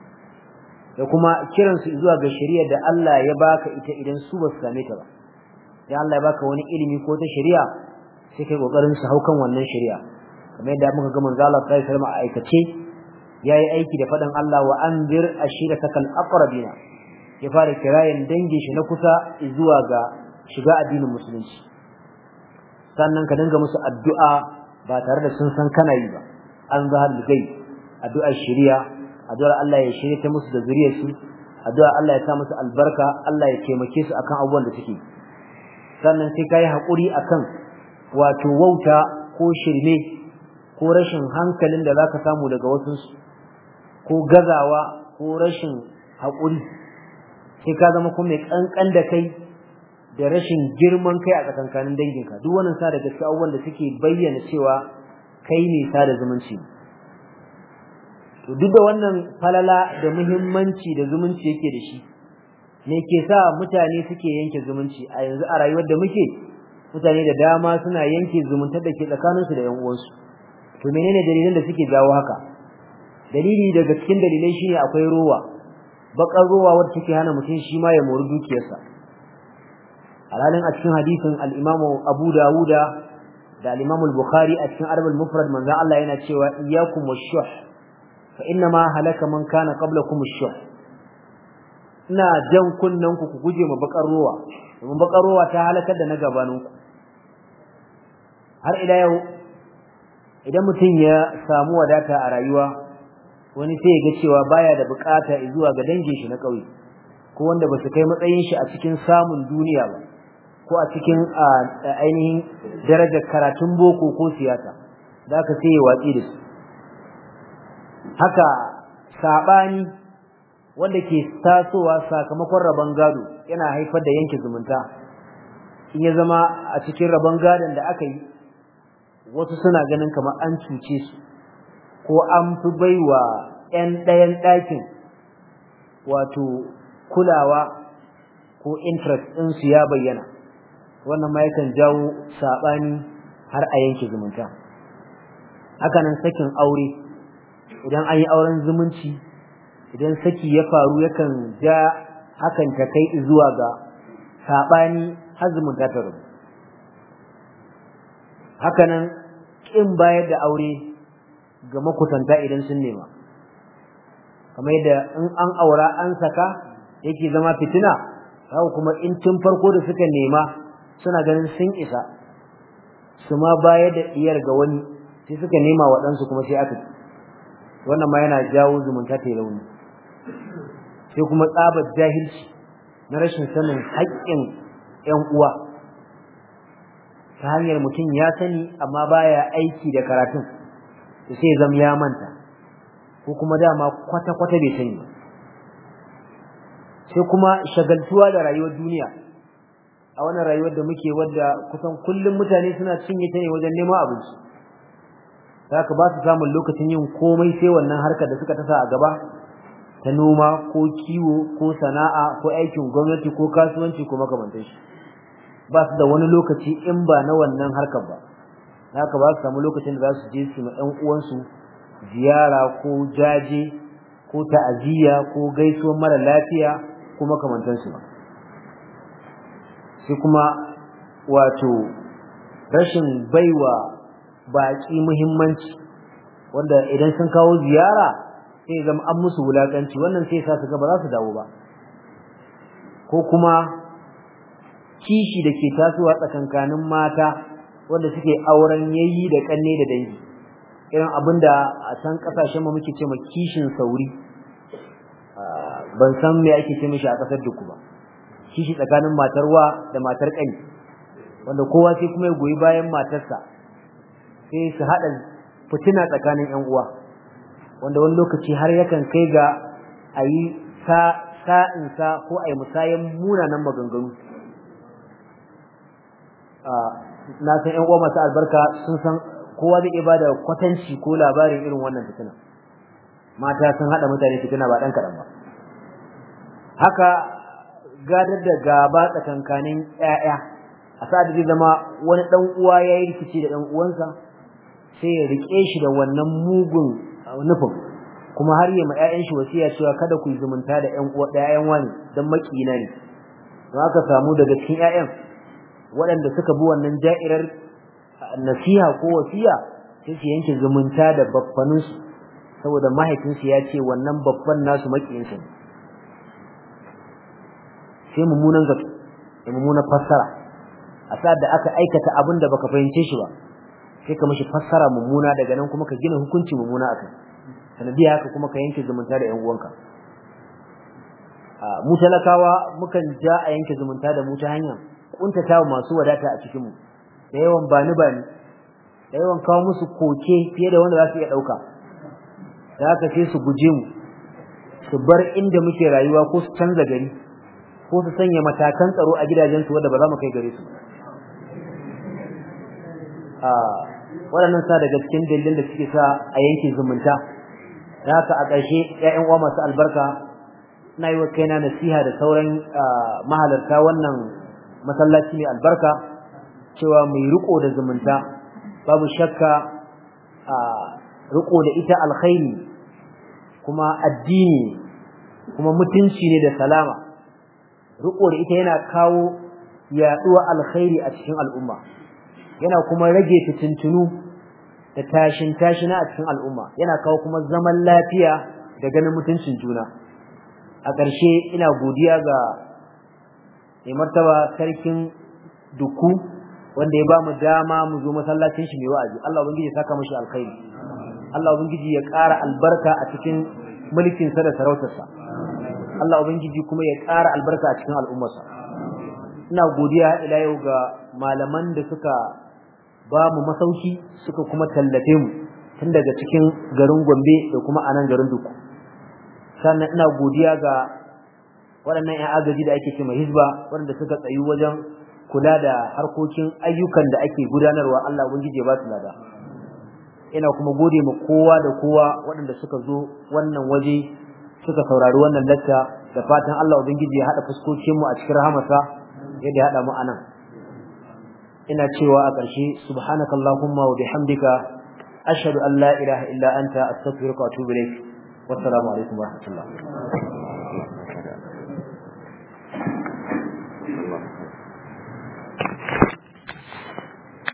da kuma kiran su zuwa ga shari'a da Allah ya baka ita idan su ba su same ta ba ya Allah ya baka wani ilimi ko ta shari'a sai kai kokarin su haukan wannan shari'a kamar yadda muka ga manzo Allah sallallahu alaihi wasallam a aikace yayi aiki da fadan Allah wa anzir ashiratakal aqrabina ya fara kirayen dangin shi na kusa zuwa ga shiga addinin musulunci sannan ka dinga musu addu'a ba tare da sun san kana yi ba an zahar gai addu'ar shari'a addu'ar Allah ya shirye ta musu da zuriyar su addu'ar Allah ya sa musu albarka Allah ya taimake su akan abubuwan da suke sannan sai kai hakuri akan wato wauta ko shirme ko rashin hankalin da zaka samu daga wasu ko gazawa ko rashin hakuri sai ka zama kuma mai kankan da kai da rashin girman kai a tsakankanin danginka duk wannan sa da gaskiya abubuwan da suke bayyana cewa kai ne sa da zumunci to duk da wannan falala da muhimmanci da zumunci yake da shi ne ke sa mutane suke yanke zumunci a yanzu a rayuwar da muke mutane da dama suna yanke zumuntar da ke tsakaninsu da 'yan uwansu to menene dalilan da suke jawo haka dalili daga cikin dalilai shine akwai rowa bakar rowa wadda take hana mutum shi ma ya mori dukiyarsa alhalin a cikin hadisin al-Imam Abu Dawuda da al-Imam al-Bukhari a cikin Arbal Mufrad manzo Allah yana cewa iyyakum wash-shuh fa inna ma halaka man kana qablakum ash-shuh ina jan kunnen ku ku guje ma bakar rowa domin bakar rowa ta halakar da na gabaninku har ila yau idan mutum ya samu wadata a rayuwa wani sai ya ga cewa baya da bukata zuwa ga dangin shi na kauye ko wanda ba su kai matsayin shi a cikin samun duniya ba ko a cikin ainihin darajar karatun boko ko siyasa da aka sai ya watsi da su haka sabani wanda ke tasowa sakamakon rabon gado yana haifar da yanke zumunta in ya zama a cikin rabon gadon da aka yi wasu suna ganin kamar an cuce su ko an fi baiwa 'yan ɗayan ɗakin wato kulawa ko interest ɗinsu ya bayyana wannan ma yakan jawo saɓani har a yanke zumunta hakanan sakin aure idan an yi auren zumunci idan saki ya faru yakan ja hakan ta kai zuwa ga saɓani har zumunta ta rubu hakanan ƙin bayar da aure ga makusanta idan sun nema kamar yadda in an aura an saka yake zama fitina haka kuma in tun farko da suka nema suna ganin sun isa su ma bayar da diyar ga wani sai suka nema waɗansu kuma sai aka wannan ma yana jawo zumunta ta rauni sai kuma tsabar jahilci na rashin sanin haƙƙin ƴan uwa ta hanyar mutum ya sani amma baya aiki da karatun sai zam ya manta ko kuma dama kwata-kwata bai sani ba sai kuma shagaltuwa da rayuwar duniya a wannan rayuwar da muke wadda kusan kullum mutane suna cinye ta ne wajen neman abinci haka ba su samun lokacin yin komai sai wannan harkar da suka tasa a gaba ta noma ko kiwo ko sana'a ko aikin gwamnati ko kasuwanci ko makamantar shi ba su da wani lokaci in ba na wannan harkar ba haka ba su samu lokacin da za su je su ma ɗan uwansu ziyara ko jaje ko ta'aziyya ko gaisuwar mara lafiya ko makamantansu ba sai kuma wato rashin baiwa baƙi muhimmanci wanda idan sun kawo ziyara sai zama an musu wulakanci wannan sai sa su ga ba za su dawo ba ko kuma kishi da ke tasowa tsakankanin mata wanda suke auren yayi da kanne da dangi irin abinda a can kasashen mu muke cewa kishin sauri ban san me ake ce mishi a kasar duku ba kishi tsakanin matar wa da matar kani wanda kowa sai kuma ya goyi bayan matarsa sai su hada fitina tsakanin ƴan uwa wanda wani lokaci har yakan kai ga ayi sa sa'in sa ko ayi musayan munanan maganganu na san ƴan uwa masu albarka sun san kowa zai iya bada kwatanci ko labarin irin wannan fitina mata sun hada mutane fitina ba dan kadan ba haka gadar da gaba tsakankanin ƴaƴa a sa'ad zai zama wani dan uwa yayi rikici da dan uwansa sai ya rike shi da wannan mugun nufin kuma har yi ma ƴaƴan shi wasiya cewa kada ku yi zumunta da ƴan uwa da ƴaƴan wani dan makiyina ne don haka samu daga cikin ƴaƴan waɗanda suka bi wannan ja'irar nasiha ko wasiya sai su yanke zumunta da babbaninsu saboda mahaifinsu ya ce wannan babban nasu makiyinsu ne sai mummunan zato da mummunan fassara a sa'ad da aka aikata abin da baka fahimce shi ba sai ka mishi fassara mummuna daga nan kuma ka gina hukunci mummuna akai sanadiya haka kuma ka yanke zumunta da ƴan uwanka mu talakawa mukan ja a yanke zumunta da mu ta hanya kuntatawa masu wadata a cikin mu da yawan bani bani da yawan kawo musu koke fiye da wanda za su iya dauka da haka sai su guje mu su bar inda muke rayuwa ko su canza gari ko su sanya matakan tsaro a gidajensu wanda ba za mu kai gare su a waɗannan sa daga cikin dalilin da suke sa a yanke zumunta haka a ƙarshe ƴaƴan uwa masu albarka ina yi wa kaina nasiha da sauran mahalarta wannan masallaci mai albarka cewa mai riko da zumunta babu shakka a riko da ita alkhairi kuma addini kuma mutunci ne da salama riko da ita yana kawo yaduwa alkhairi a cikin al'umma yana kuma rage fitintunu da tashin tashina a cikin al'umma yana kawo kuma zaman lafiya da ganin mutuncin juna a ƙarshe ina godiya ga mai martaba sarkin duku wanda ya ba mu dama mu zo masallacin shi mai wa'azi Allah ubangiji ya saka mishi alkhairi Allah ubangiji ya ƙara albarka a cikin mulkin sa da sarautarsa Allah ubangiji kuma ya ƙara albarka a cikin al'ummarsa ina godiya ila yau ga malaman da suka ba mu masauki suka kuma tallafe mu tun daga cikin garin Gombe da kuma anan garin Duku sannan ina godiya ga waɗannan ƴan agaji da ake cewa hizba waɗanda suka tsayu wajen kula da harkokin ayyukan da ake gudanarwa Allah ubangiji ya ba su lada ina kuma gode ma kowa da kowa waɗanda suka zo wannan waje suka saurari wannan lacca da fatan Allah ubangiji ya haɗa fuskokin mu a cikin rahamarsa yadda ya haɗa mu anan ina cewa a ƙarshe subhanakallahumma wa bihamdika ashhadu an la ilaha illa anta astaghfiruka wa atubu ilaik wassalamu alaikum wa rahmatullah